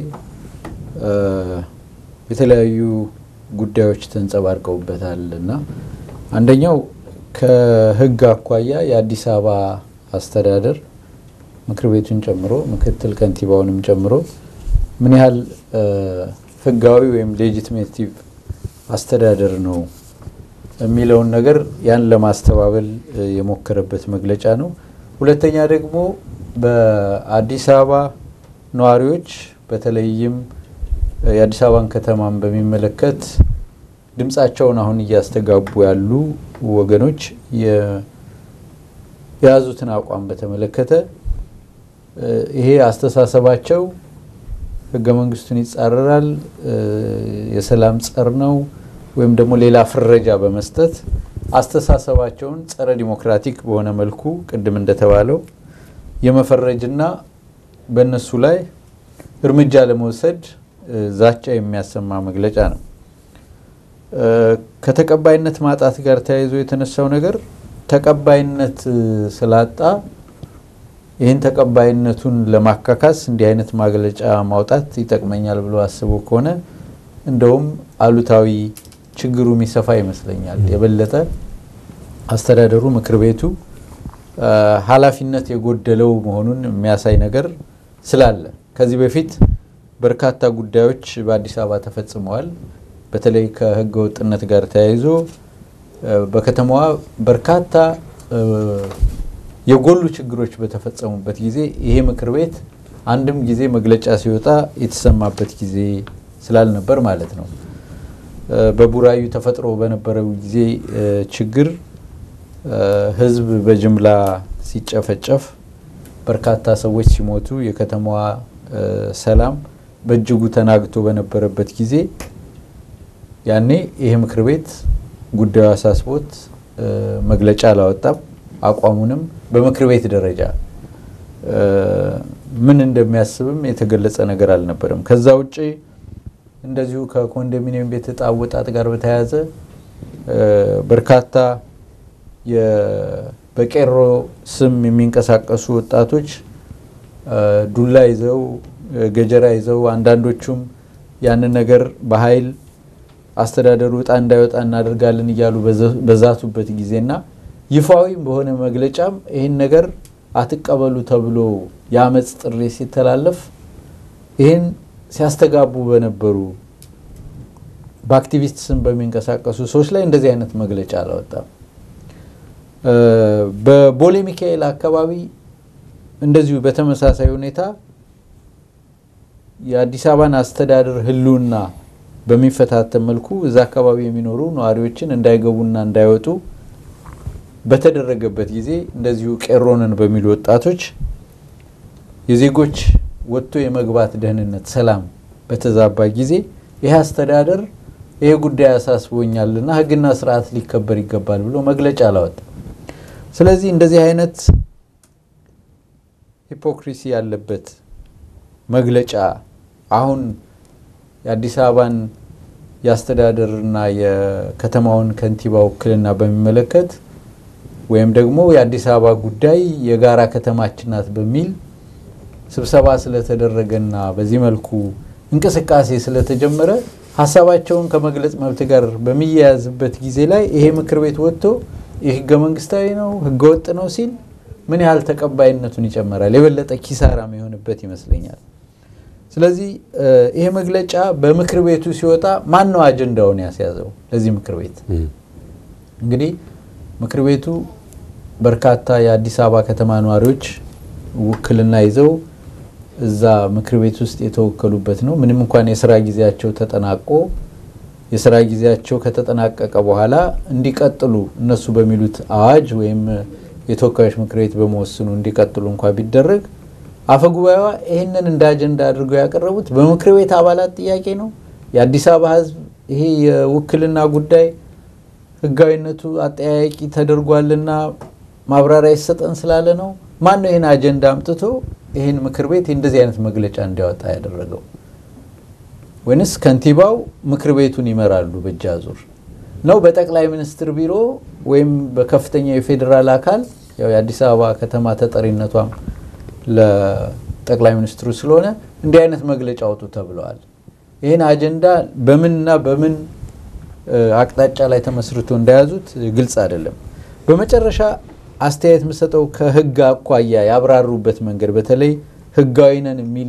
የተለያዩ ጉዳዮች ተንጸባርቀውበታል እና አንደኛው ከህግ አኳያ የአዲስ አበባ አስተዳደር ምክር ቤቱን ጨምሮ ምክትል ከንቲባውንም ጨምሮ ምን ያህል ህጋዊ ወይም ሌጂቲሜቲቭ አስተዳደር ነው የሚለውን ነገር ያን ለማስተባበል የሞከረበት መግለጫ ነው። ሁለተኛ ደግሞ በአዲስ አበባ ነዋሪዎች በተለይም የአዲስ አበባን ከተማን በሚመለከት ድምፃቸውን አሁን እያስተጋቡ ያሉ ወገኖች የያዙትን አቋም በተመለከተ ይሄ አስተሳሰባቸው ህገ መንግስቱን ይጻረራል፣ የሰላም ጸር ነው ወይም ደግሞ ሌላ ፍረጃ በመስጠት አስተሳሰባቸውን ጸረ ዲሞክራቲክ በሆነ መልኩ ቅድም እንደተባለው የመፈረጅና በእነሱ ላይ እርምጃ ለመውሰድ ዛቻ የሚያሰማ መግለጫ ነው። ከተቀባይነት ማጣት ጋር ተያይዞ የተነሳው ነገር ተቀባይነት ስላጣ ይህን ተቀባይነቱን ለማካካስ እንዲህ አይነት መግለጫ ማውጣት ይጠቅመኛል ብሎ አስቦ ከሆነ እንደውም አሉታዊ ችግሩ የሚሰፋ ይመስለኛል። የበለጠ አስተዳደሩ ምክር ቤቱ ኃላፊነት የጎደለው መሆኑን የሚያሳይ ነገር ስላለ ከዚህ በፊት በርካታ ጉዳዮች በአዲስ አበባ ተፈጽመዋል። በተለይ ከህገ ወጥነት ጋር ተያይዞ በከተማዋ በርካታ የጎሉ ችግሮች በተፈጸሙበት ጊዜ ይሄ ምክር ቤት አንድም ጊዜ መግለጫ ሲወጣ የተሰማበት ጊዜ ስላልነበር ማለት ነው። በቡራዩ ተፈጥሮ በነበረው ጊዜ ችግር ህዝብ በጅምላ ሲጨፈጨፍ፣ በርካታ ሰዎች ሲሞቱ፣ የከተማዋ ሰላም በእጅጉ ተናግቶ በነበረበት ጊዜ ያኔ ይሄ ምክር ቤት ጉዳዩ አሳስቦት መግለጫ አላወጣም። አቋሙንም በምክር ቤት ደረጃ ምን እንደሚያስብም የተገለጸ ነገር አልነበረም። ከዛ ውጭ እንደዚሁ ከኮንዶሚኒየም ቤት እጣ አወጣጥ ጋር በተያያዘ በርካታ በቄሮ ስም የሚንቀሳቀሱ ወጣቶች ዱላ ይዘው ገጀራ ይዘው አንዳንዶቹም ያንን ነገር በኃይል አስተዳደሩ እጣ እንዳይወጣ እናደርጋለን እያሉ በዛቱበት ጊዜና ይፋዊም በሆነ መግለጫም ይህን ነገር አትቀበሉ ተብሎ የአመፅ ጥሪ ሲተላለፍ ይህን ሲያስተጋቡ በነበሩ በአክቲቪስት ስም በሚንቀሳቀሱ ሰዎች ላይ እንደዚህ አይነት መግለጫ አላወጣም። በቦሌ ሚካኤል አካባቢ እንደዚሁ በተመሳሳይ ሁኔታ የአዲስ አበባን አስተዳደር ሕልውና በሚፈታተን መልኩ እዛ አካባቢ የሚኖሩ ነዋሪዎችን እንዳይገቡና እንዳይወጡ በተደረገበት ጊዜ እንደዚሁ ቄሮንን በሚሉ ወጣቶች የዜጎች ወጥቶ የመግባት ደህንነት፣ ሰላም በተዛባ ጊዜ ይህ አስተዳደር ይሄ ጉዳይ አሳስቦኛልና ሕግና ስርዓት ሊከበር ይገባል ብሎ መግለጫ አላወጣም። ስለዚህ እንደዚህ አይነት ሂፖክሪሲ ያለበት መግለጫ አሁን የአዲስ አበባን የአስተዳደርና የከተማውን ከንቲባ ውክልና በሚመለከት ወይም ደግሞ የአዲስ አበባ ጉዳይ የጋራ ከተማችን ናት በሚል ስብሰባ ስለተደረገና በዚህ መልኩ እንቅስቃሴ ስለተጀመረ ሀሳባቸውን ከመግለጽ መብት ጋር በሚያያዝበት ጊዜ ላይ ይሄ ምክር ቤት ወጥቶ ይህ ህገ መንግስታዊ ነው፣ ህገ ወጥ ነው ሲል ምን ያህል ተቀባይነቱን ይጨምራል? የበለጠ ኪሳራ የሚሆንበት ይመስለኛል። ስለዚህ ይሄ መግለጫ በምክር ቤቱ ሲወጣ ማን ነው አጀንዳውን ያስያዘው? ለዚህ ምክር ቤት እንግዲህ ምክር ቤቱ በርካታ የአዲስ አበባ ከተማ ነዋሪዎች ውክልና ይዘው እዛ ምክር ቤት ውስጥ የተወከሉበት ነው። ምንም እንኳን የስራ ጊዜያቸው ተጠናቆ የስራ ጊዜያቸው ከተጠናቀቀ በኋላ እንዲቀጥሉ እነሱ በሚሉት አዋጅ ወይም የተወካዮች ምክር ቤት በመወስኑ እንዲቀጥሉ እንኳ ቢደረግ አፈጉባኤዋ ይህንን እንደ አጀንዳ አድርገው ያቀረቡት በምክር ቤት አባላት ጥያቄ ነው። የአዲስ አበባ ህዝብ ይሄ የውክልና ጉዳይ ህጋዊነቱ አጠያያቂ ተደርጓልና ማብራሪያ ይሰጠን ስላለ ነው። ማን ነው ይህን አጀንዳ አምጥቶ ይህን ምክር ቤት እንደዚህ አይነት መግለጫ እንዲያወጣ ያደረገው? ወይንስ ከንቲባው ምክር ቤቱን ይመራሉ በእጅ አዙር ነው? በጠቅላይ ሚኒስትር ቢሮ ወይም በከፍተኛ የፌዴራል አካል ያው የአዲስ አበባ ከተማ ተጠሪነቷም ለጠቅላይ ሚኒስትሩ ስለሆነ እንዲህ አይነት መግለጫ አውጡ ተብለዋል። ይህን አጀንዳ በምንና በምን አቅጣጫ ላይ ተመስርቶ እንደያዙት ግልጽ አይደለም። በመጨረሻ አስተያየት የምሰጠው ከህግ አኳያ ያብራሩበት መንገድ በተለይ ህጋዊ ነን የሚል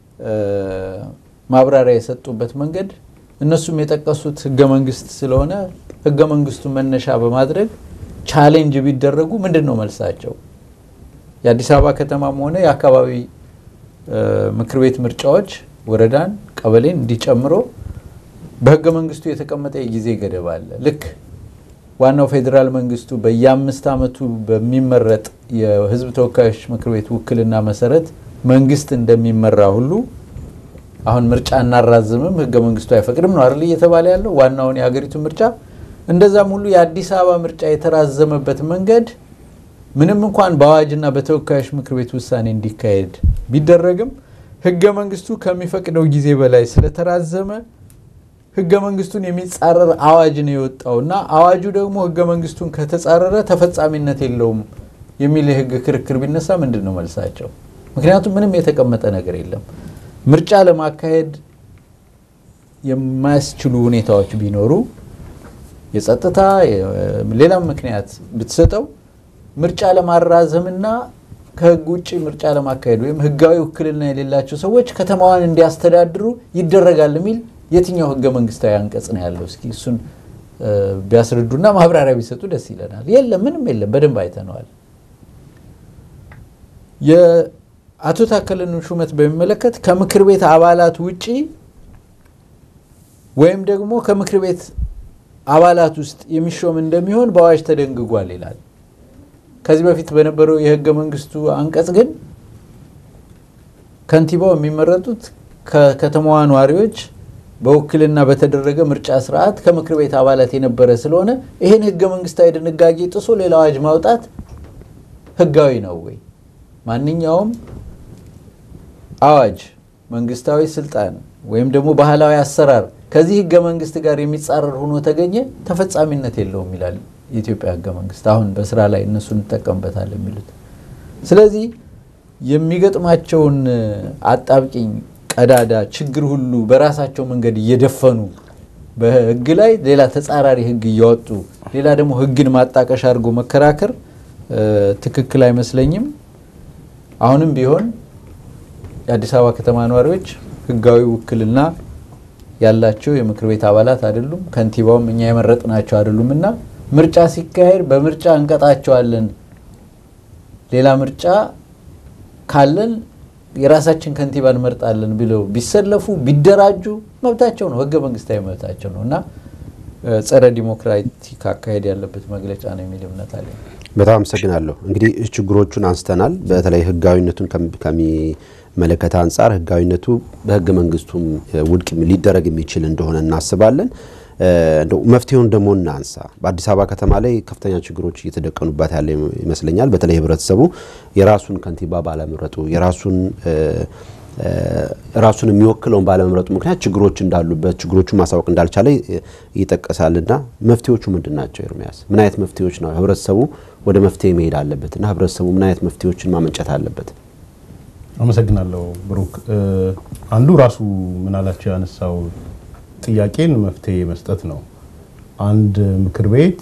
ማብራሪያ የሰጡበት መንገድ እነሱም የጠቀሱት ህገ መንግስት ስለሆነ ህገ መንግስቱ መነሻ በማድረግ ቻሌንጅ ቢደረጉ ምንድን ነው መልሳቸው? የአዲስ አበባ ከተማም ሆነ የአካባቢ ምክር ቤት ምርጫዎች ወረዳን፣ ቀበሌን እንዲጨምሮ በህገ መንግስቱ የተቀመጠ የጊዜ ገደብ አለ። ልክ ዋናው ፌዴራል መንግስቱ በየአምስት ዓመቱ በሚመረጥ የህዝብ ተወካዮች ምክር ቤት ውክልና መሰረት መንግስት እንደሚመራ ሁሉ አሁን ምርጫ እናራዝምም ህገ መንግስቱ አይፈቅድም ነው አይደል እየተባለ ያለው ዋናውን የሀገሪቱ ምርጫ። እንደዛም ሁሉ የአዲስ አበባ ምርጫ የተራዘመበት መንገድ ምንም እንኳን በአዋጅና በተወካዮች ምክር ቤት ውሳኔ እንዲካሄድ ቢደረግም ህገ መንግስቱ ከሚፈቅደው ጊዜ በላይ ስለተራዘመ ህገ መንግስቱን የሚጻረር አዋጅ ነው የወጣው እና አዋጁ ደግሞ ህገ መንግስቱን ከተጻረረ ተፈጻሚነት የለውም የሚል የህግ ክርክር ቢነሳ ምንድን ነው መልሳቸው? ምክንያቱም ምንም የተቀመጠ ነገር የለም። ምርጫ ለማካሄድ የማያስችሉ ሁኔታዎች ቢኖሩ የጸጥታ ሌላም ምክንያት ብትሰጠው ምርጫ ለማራዘምና ከህግ ውጭ ምርጫ ለማካሄድ ወይም ህጋዊ ውክልና የሌላቸው ሰዎች ከተማዋን እንዲያስተዳድሩ ይደረጋል የሚል የትኛው ህገ መንግስታዊ አንቀጽ ነው ያለው? እስኪ እሱን ቢያስረዱና ማብራሪያ ቢሰጡ ደስ ይለናል። የለም፣ ምንም የለም። በደንብ አይተነዋል። የአቶ ታከለን ሹመት በሚመለከት ከምክር ቤት አባላት ውጪ ወይም ደግሞ ከምክር ቤት አባላት ውስጥ የሚሾም እንደሚሆን በአዋጅ ተደንግጓል ይላል። ከዚህ በፊት በነበረው የህገ መንግስቱ አንቀጽ ግን ከንቲባው የሚመረጡት ከከተማዋ ነዋሪዎች በውክልና በተደረገ ምርጫ ስርዓት ከምክር ቤት አባላት የነበረ ስለሆነ ይህን ህገ መንግስታዊ ድንጋጌ ጥሶ ሌላ አዋጅ ማውጣት ህጋዊ ነው ወይ? ማንኛውም አዋጅ፣ መንግስታዊ ስልጣን ወይም ደግሞ ባህላዊ አሰራር ከዚህ ህገ መንግስት ጋር የሚጻረር ሆኖ ተገኘ ተፈጻሚነት የለውም ይላል የኢትዮጵያ ህገ መንግስት። አሁን በስራ ላይ እነሱ እንጠቀምበታል የሚሉት። ስለዚህ የሚገጥማቸውን አጣብቂኝ ቀዳዳ ችግር ሁሉ በራሳቸው መንገድ እየደፈኑ በህግ ላይ ሌላ ተጻራሪ ህግ እያወጡ ሌላ ደግሞ ህግን ማጣቀሻ አድርጎ መከራከር ትክክል አይመስለኝም። አሁንም ቢሆን የአዲስ አበባ ከተማ ነዋሪዎች ህጋዊ ውክልና ያላቸው የምክር ቤት አባላት አይደሉም። ከንቲባውም እኛ የመረጥናቸው አይደሉም እና ምርጫ ሲካሄድ በምርጫ እንቀጣቸዋለን፣ ሌላ ምርጫ ካለን የራሳችን ከንቲባ እንመርጣለን ብለው ቢሰለፉ ቢደራጁ መብታቸው ነው፣ ህገ መንግስታዊ መብታቸው ነው እና ጸረ ዲሞክራቲክ አካሄድ ያለበት መግለጫ ነው የሚል እምነት አለ። በጣም አመሰግናለሁ። እንግዲህ ችግሮቹን አንስተናል። በተለይ ህጋዊነቱን ከሚመለከት አንጻር ህጋዊነቱ በህገ መንግስቱም ውድቅ ሊደረግ የሚችል እንደሆነ እናስባለን። እንደው መፍትሄውን ደግሞ እናንሳ። በአዲስ አበባ ከተማ ላይ ከፍተኛ ችግሮች እየተደቀኑባት ያለ ይመስለኛል። በተለይ ህብረተሰቡ የራሱን ከንቲባ ባለመምረጡ የራሱን ራሱን የሚወክለውን ባለመምረጡ ምክንያት ችግሮች እንዳሉበት ችግሮቹን ማሳወቅ እንዳልቻለ ይጠቀሳልና መፍትሄዎቹ ምንድን ናቸው? ኤርሚያስ ምን አይነት መፍትሄዎች ነው ህብረተሰቡ ወደ መፍትሄ መሄድ አለበት እና ህብረተሰቡ ምን አይነት መፍትሄዎችን ማመንጨት አለበት? አመሰግናለሁ ብሩክ። አንዱ ራሱ ምናላቸው ያነሳው ጥያቄን መፍትሄ መስጠት ነው። አንድ ምክር ቤት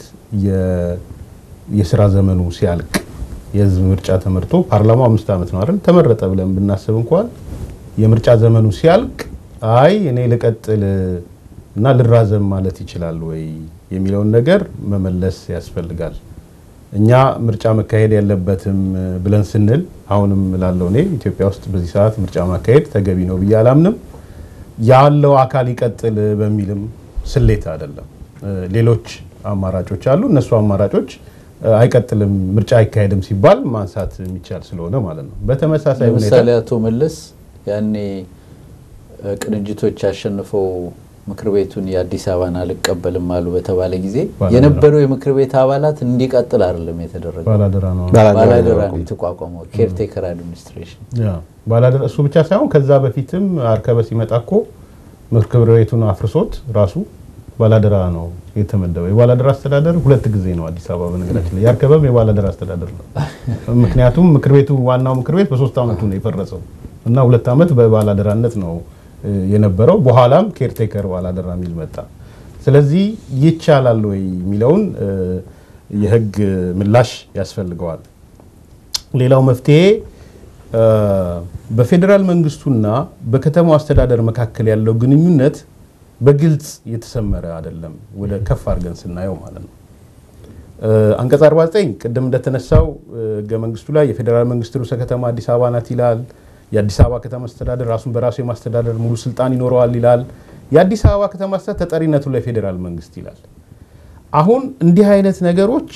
የስራ ዘመኑ ሲያልቅ የህዝብ ምርጫ ተመርጦ ፓርላማው አምስት ዓመት ነው አይደል ተመረጠ ብለን ብናስብ እንኳን የምርጫ ዘመኑ ሲያልቅ አይ እኔ ልቀጥል እና ልራዘም ማለት ይችላል ወይ የሚለውን ነገር መመለስ ያስፈልጋል። እኛ ምርጫ መካሄድ ያለበትም ብለን ስንል አሁንም ላለው እኔ ኢትዮጵያ ውስጥ በዚህ ሰዓት ምርጫ ማካሄድ ተገቢ ነው ብዬ አላምንም። ያለው አካል ይቀጥል በሚልም ስሌት አይደለም። ሌሎች አማራጮች አሉ። እነሱ አማራጮች አይቀጥልም ምርጫ አይካሄድም ሲባል ማንሳት የሚቻል ስለሆነ ማለት ነው። በተመሳሳይ ሁኔታ ለምሳሌ አቶ መለስ ያኔ ቅንጅቶች ያሸንፈው ምክር ቤቱን የአዲስ አበባን አልቀበልም አሉ በተባለ ጊዜ የነበረው የምክር ቤት አባላት እንዲቀጥል አይደለም የተደረገው። ባላደራ ነው ባላደራ ነው የተቋቋመው ኬርቴከር አድሚኒስትሬሽን። ባላደራ እሱ ብቻ ሳይሆን ከዛ በፊትም አርከበ ሲመጣ እኮ ምክር ቤቱን አፍርሶት ራሱ ባላደራ ነው የተመደበው። የባላደራ አስተዳደር ሁለት ጊዜ ነው አዲስ አበባ በነገራችን ላይ ያርከበም የባላደራ አስተዳደር ነው። ምክንያቱም ምክር ቤቱ ዋናው ምክር ቤት በሶስት አመቱ ነው የፈረሰው እና ሁለት አመት በባላደራነት ነው የነበረው። በኋላም ኬርቴከር ባላደራ የሚል መጣ። ስለዚህ ይቻላል ወይ የሚለውን የህግ ምላሽ ያስፈልገዋል። ሌላው መፍትሄ በፌዴራል መንግስቱና በከተማው አስተዳደር መካከል ያለው ግንኙነት በግልጽ የተሰመረ አይደለም። ወደ ከፍ አድርገን ስናየው ማለት ነው። አንቀጽ 49 ቅድም እንደተነሳው ህገ መንግስቱ ላይ የፌዴራል መንግስት ርዕሰ ከተማ አዲስ አበባ ናት ይላል። የአዲስ አበባ ከተማ አስተዳደር ራሱን በራሱ የማስተዳደር ሙሉ ስልጣን ይኖረዋል ይላል። የአዲስ አበባ ከተማ አስተዳደር ተጠሪነቱ ለፌዴራል መንግስት ይላል። አሁን እንዲህ አይነት ነገሮች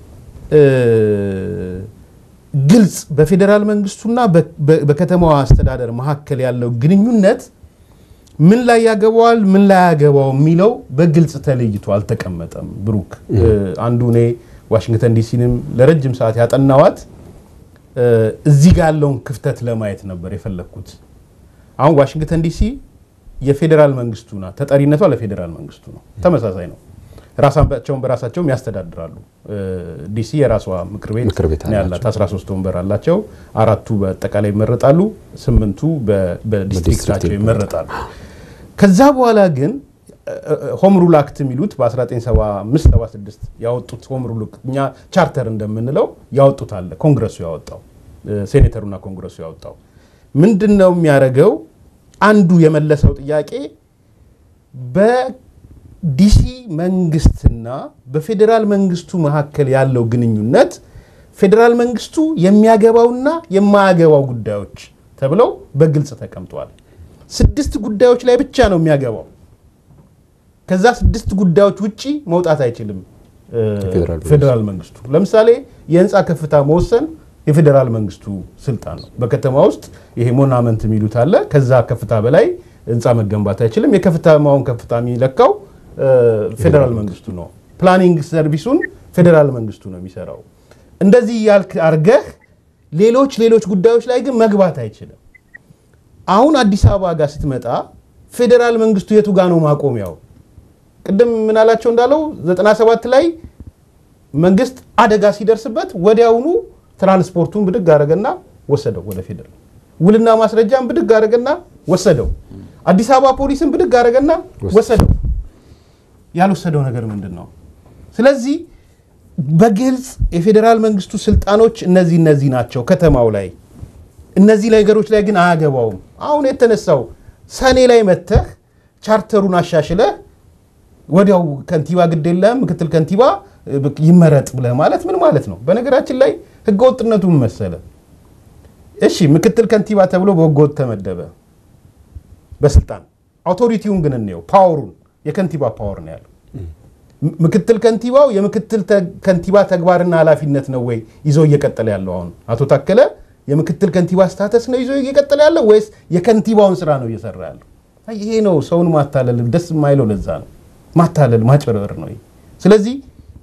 ግልጽ በፌዴራል መንግስቱና በከተማዋ አስተዳደር መካከል ያለው ግንኙነት ምን ላይ ያገባዋል፣ ምን ላይ ያገባው የሚለው በግልጽ ተለይቶ አልተቀመጠም። ብሩክ አንዱ እኔ ዋሽንግተን ዲሲንም ለረጅም ሰዓት ያጠናዋት እዚህ ጋር ያለውን ክፍተት ለማየት ነበር የፈለግኩት። አሁን ዋሽንግተን ዲሲ የፌዴራል መንግስቱ ናት፣ ተጠሪነቷ ለፌዴራል መንግስቱ ነው። ተመሳሳይ ነው። ራሳቸውን በራሳቸውም ያስተዳድራሉ። ዲሲ የራሷ ምክር ቤት ነው ያላት። 13 ወንበር አላቸው። አራቱ በአጠቃላይ ይመረጣሉ፣ ስምንቱ በዲስትሪክታቸው ይመረጣሉ። ከዛ በኋላ ግን ሆም ሩል አክት የሚሉት በ1975/76 ያወጡት ሆም ሩል እኛ ቻርተር እንደምንለው ያወጡት አለ። ኮንግረሱ ያወጣው ሴኔተሩና ኮንግረሱ ያወጣው ምንድን ነው የሚያደርገው? አንዱ የመለሰው ጥያቄ በዲሲ መንግስትና በፌዴራል መንግስቱ መካከል ያለው ግንኙነት ፌዴራል መንግስቱ የሚያገባውና የማያገባው ጉዳዮች ተብለው በግልጽ ተቀምጠዋል። ስድስት ጉዳዮች ላይ ብቻ ነው የሚያገባው። ከዛ ስድስት ጉዳዮች ውጪ መውጣት አይችልም ፌዴራል መንግስቱ። ለምሳሌ የህንፃ ከፍታ መወሰን የፌዴራል መንግስቱ ስልጣን ነው። በከተማ ውስጥ ይሄ ሞናመንት የሚሉት አለ። ከዛ ከፍታ በላይ ህንፃ መገንባት አይችልም። የከፍታማውን ከፍታ የሚለካው ፌዴራል መንግስቱ ነው። ፕላኒንግ ሰርቪሱን ፌዴራል መንግስቱ ነው የሚሰራው። እንደዚህ ያልክ አርገህ ሌሎች ሌሎች ጉዳዮች ላይ ግን መግባት አይችልም። አሁን አዲስ አበባ ጋር ስትመጣ ፌዴራል መንግስቱ የቱ ጋር ነው ማቆሚያው? ቅድም ምናላቸው እንዳለው 97 ላይ መንግስት አደጋ ሲደርስበት ወዲያውኑ ትራንስፖርቱን ብድግ አደረገና ወሰደው ወደ ፌዴራል። ውልና ማስረጃን ብድግ አደረገና ወሰደው። አዲስ አበባ ፖሊስን ብድግ አደረገና ወሰደው። ያልወሰደው ነገር ምንድን ነው? ስለዚህ በግልጽ የፌዴራል መንግስቱ ስልጣኖች እነዚህ እነዚህ ናቸው ከተማው ላይ እነዚህ ነገሮች ላይ ግን አያገባውም። አሁን የተነሳው ሰኔ ላይ መተህ ቻርተሩን አሻሽለህ ወዲያው ከንቲባ ግድ የለህም ምክትል ከንቲባ ይመረጥ ብለህ ማለት ምን ማለት ነው? በነገራችን ላይ ህገወጥነቱ ምን መሰለህ? እሺ ምክትል ከንቲባ ተብሎ በህገወጥ ተመደበ በስልጣን አውቶሪቲውን ግን እንየው፣ ፓወሩን የከንቲባ ፓወር ነው ያለው። ምክትል ከንቲባው የምክትል ከንቲባ ተግባርና ኃላፊነት ነው ወይ ይዞ እየቀጠለ ያለው? አሁን አቶ ታከለ የምክትል ከንቲባ ስታተስ ነው ይዞ እየቀጠለ ያለው ወይስ የከንቲባውን ስራ ነው እየሰራ ያለው? ይሄ ነው ሰውን ማታለል ደስ የማይለው ለዛ ነው ማታለል ማጭበርበር ነው። ስለዚህ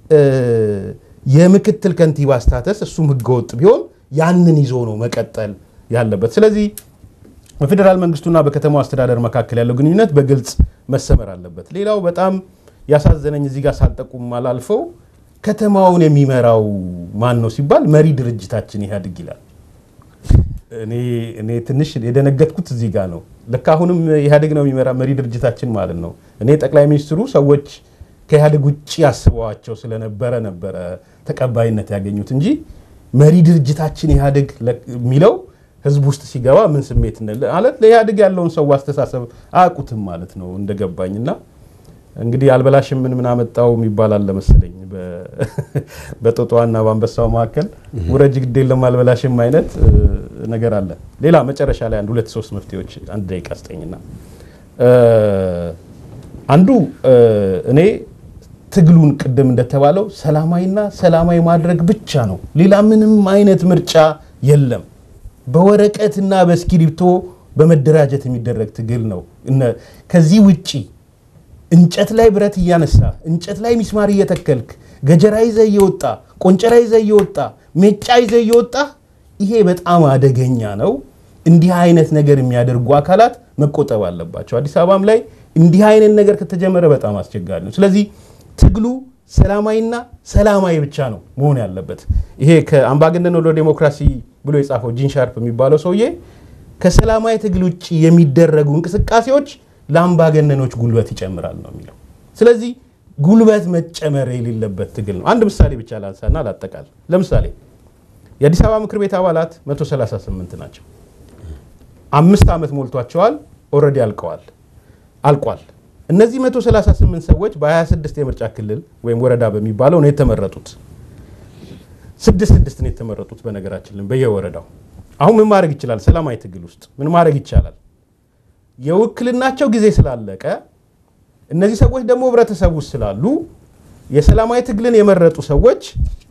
የምክትል ከንቲባ ስታተስ እሱም ህገወጥ ቢሆን ያንን ይዞ ነው መቀጠል ያለበት። ስለዚህ በፌዴራል መንግስቱና በከተማው አስተዳደር መካከል ያለው ግንኙነት በግልጽ መሰመር አለበት። ሌላው በጣም ያሳዘነኝ እዚህ ጋር ሳልጠቁም አላልፈው ከተማውን የሚመራው ማን ነው ሲባል መሪ ድርጅታችን ኢህአዴግ ይላል። እኔ ትንሽ የደነገጥኩት እዚህ ጋር ነው። ልክ አሁንም ኢህአዴግ ነው የሚመራ መሪ ድርጅታችን ማለት ነው። እኔ ጠቅላይ ሚኒስትሩ ሰዎች ከኢህአዴግ ውጭ ያስበዋቸው ስለነበረ ነበረ ተቀባይነት ያገኙት እንጂ መሪ ድርጅታችን ኢህአዴግ የሚለው ህዝብ ውስጥ ሲገባ ምን ስሜት ማለት ለኢህአዴግ ያለውን ሰው አስተሳሰብ አያውቁትም ማለት ነው እንደገባኝ እና እንግዲህ አልበላሽም ምን ምን አመጣው የሚባል አለ መሰለኝ በጦጣዋና በአንበሳው መካከል ውረጅ ግድ የለም አልበላሽም አይነት ነገር አለ። ሌላ መጨረሻ ላይ አንድ ሁለት ሶስት መፍትሄዎች አንድ ደቂቃ ስጠኝና አንዱ እኔ ትግሉን ቅድም እንደተባለው ሰላማዊና ሰላማዊ ማድረግ ብቻ ነው። ሌላ ምንም አይነት ምርጫ የለም። በወረቀትና በእስክሪብቶ በመደራጀት የሚደረግ ትግል ነው። ከዚህ ውጪ እንጨት ላይ ብረት እያነሳ እንጨት ላይ ሚስማር እየተከልክ ገጀራ ይዘ እየወጣ ቆንጨራ ይዘ እየወጣ ሜጫ ይዘ እየወጣ ይሄ በጣም አደገኛ ነው። እንዲህ አይነት ነገር የሚያደርጉ አካላት መቆጠብ አለባቸው። አዲስ አበባም ላይ እንዲህ አይነት ነገር ከተጀመረ በጣም አስቸጋሪ ነው። ስለዚህ ትግሉ ሰላማዊና ሰላማዊ ብቻ ነው መሆን ያለበት። ይሄ ከአምባገነን ወደ ዴሞክራሲ ብሎ የጻፈው ጂን ሻርፕ የሚባለው ሰውዬ ከሰላማዊ ትግል ውጭ የሚደረጉ እንቅስቃሴዎች ለአምባገነኖች ጉልበት ይጨምራል ነው የሚለው። ስለዚህ ጉልበት መጨመር የሌለበት ትግል ነው። አንድ ምሳሌ ብቻ ላንሳና ላጠቃል። ለምሳሌ የአዲስ አበባ ምክር ቤት አባላት 138 ናቸው። አምስት ዓመት ሞልቷቸዋል። ኦልሬዲ አልቀዋል አልቋል። እነዚህ 138 ሰዎች በ26 የምርጫ ክልል ወይም ወረዳ በሚባለው ነው የተመረጡት። ስድስት ስድስት ነው የተመረጡት። በነገራችን በየወረዳው አሁን ምን ማድረግ ይችላል? ሰላማዊ ትግል ውስጥ ምን ማድረግ ይቻላል? የውክልናቸው ጊዜ ስላለቀ እነዚህ ሰዎች ደግሞ ህብረተሰብ ውስጥ ስላሉ የሰላማዊ ትግልን የመረጡ ሰዎች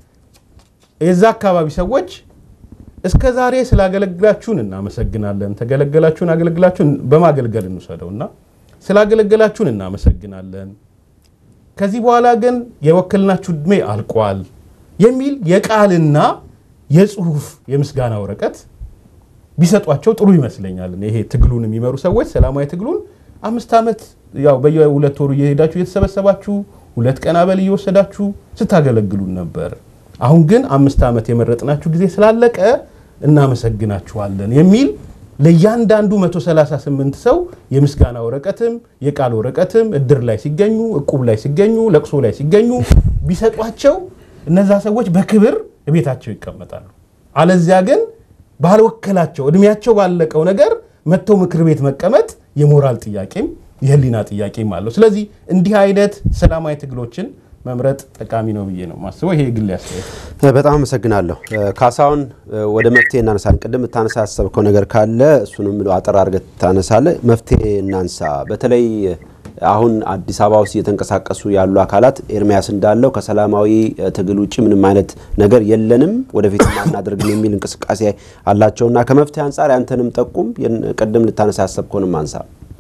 የዛ አካባቢ ሰዎች እስከ ዛሬ ስላገለግላችሁን እናመሰግናለን፣ ተገለገላችሁን፣ አገለግላችሁን በማገልገል እንውሰደው እና ስላገለገላችሁን እናመሰግናለን፣ ከዚህ በኋላ ግን የወከልናችሁ ዕድሜ አልቋል የሚል የቃልና የጽሁፍ የምስጋና ወረቀት ቢሰጧቸው ጥሩ ይመስለኛል። ይሄ ትግሉን የሚመሩ ሰዎች ሰላማዊ ትግሉን አምስት ዓመት ያው በየሁለት ወሩ እየሄዳችሁ እየተሰበሰባችሁ ሁለት ቀን አበል እየወሰዳችሁ ስታገለግሉን ነበር። አሁን ግን አምስት ዓመት የመረጥናችሁ ጊዜ ስላለቀ እናመሰግናችኋለን የሚል ለእያንዳንዱ 138 ሰው የምስጋና ወረቀትም የቃል ወረቀትም እድር ላይ ሲገኙ፣ እቁብ ላይ ሲገኙ፣ ለቅሶ ላይ ሲገኙ ቢሰጧቸው እነዛ ሰዎች በክብር ቤታቸው ይቀመጣሉ። አለዚያ ግን ባልወከላቸው እድሜያቸው ባለቀው ነገር መጥተው ምክር ቤት መቀመጥ የሞራል ጥያቄም የህሊና ጥያቄም አለው። ስለዚህ እንዲህ አይነት ሰላማዊ ትግሎችን መምረጥ ጠቃሚ ነው ብዬ ነው ማስበው። ይሄ የግል አስተያየት። በጣም አመሰግናለሁ ካሳሁን። ወደ መፍትሄ እናነሳለን። ቅድም ታነሳ ያሰብከው ነገር ካለ እሱንም አጠር አድርገህ ታነሳለህ። መፍትሄ እናንሳ። በተለይ አሁን አዲስ አበባ ውስጥ እየተንቀሳቀሱ ያሉ አካላት ኤርሚያስ እንዳለው ከሰላማዊ ትግል ውጭ ምንም አይነት ነገር የለንም ወደፊት አናደርግም የሚል እንቅስቃሴ አላቸውና ከመፍትሄ አንጻር ያንተንም ጠቁም። ቅድም ልታነሳ ያሰብከውንም አንሳ።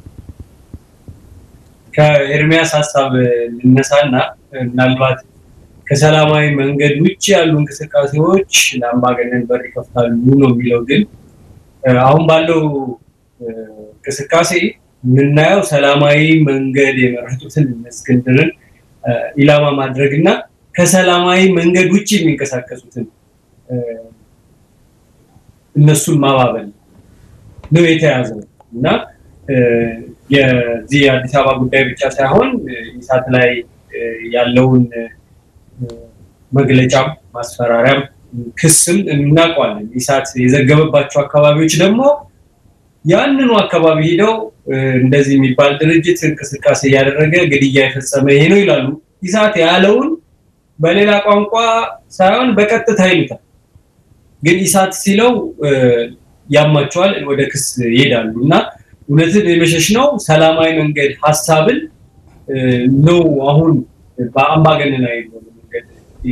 ከኤርሚያስ ሀሳብ ልነሳና ምናልባት ከሰላማዊ መንገድ ውጭ ያሉ እንቅስቃሴዎች ለአምባገነን በር ይከፍታሉ ነው የሚለው። ግን አሁን ባለው እንቅስቃሴ የምናየው ሰላማዊ መንገድ የመረጡትን እስክንድርን ኢላማ ማድረግ እና ከሰላማዊ መንገድ ውጭ የሚንቀሳቀሱትን እነሱን ማባበል ነው የተያዘው እና የዚህ የአዲስ አበባ ጉዳይ ብቻ ሳይሆን ኢሳት ላይ ያለውን መግለጫም ማስፈራሪያም ክስም እናውቀዋለን። ኢሳት የዘገበባቸው አካባቢዎች ደግሞ ያንኑ አካባቢ ሄደው እንደዚህ የሚባል ድርጅት እንቅስቃሴ እያደረገ ግድያ የፈጸመ ይሄ ነው ይላሉ። ኢሳት ያለውን በሌላ ቋንቋ ሳይሆን በቀጥታ ይሉታል። ግን ኢሳት ሲለው ያማቸዋል፣ ወደ ክስ ይሄዳሉ እና እውነትን የመሸሽ ነው። ሰላማዊ መንገድ ሀሳብን ነው አሁን በአምባገነናዊ መንገድ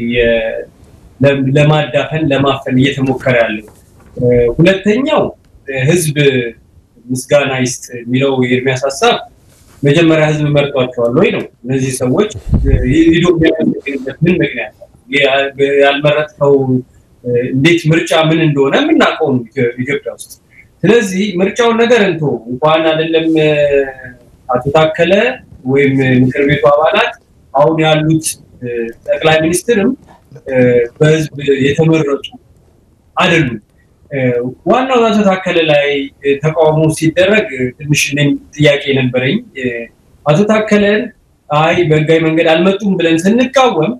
ለማዳፈን ለማፈን እየተሞከረ ያለው። ሁለተኛው ህዝብ ምስጋና ይስጥ የሚለው የኤርሚያስ ሀሳብ መጀመሪያ ህዝብ መርጧቸዋል ወይ ነው። እነዚህ ሰዎች ሂዶ የሚያመሰግንበት ምን ምክንያት ያልመረጥከው? እንዴት ምርጫ ምን እንደሆነ የምናውቀው ኢትዮጵያ ውስጥ። ስለዚህ ምርጫውን ነገር እንቶ እንኳን አይደለም አቶ ታከለ ወይም ምክር ቤቱ አባላት አሁን ያሉት ጠቅላይ ሚኒስትርም በህዝብ የተመረጡ አይደሉም። ዋናው አቶ ታከለ ላይ ተቃውሞ ሲደረግ ትንሽ እኔም ጥያቄ ነበረኝ። አቶ ታከለን አይ በህጋዊ መንገድ አልመጡም ብለን ስንቃወም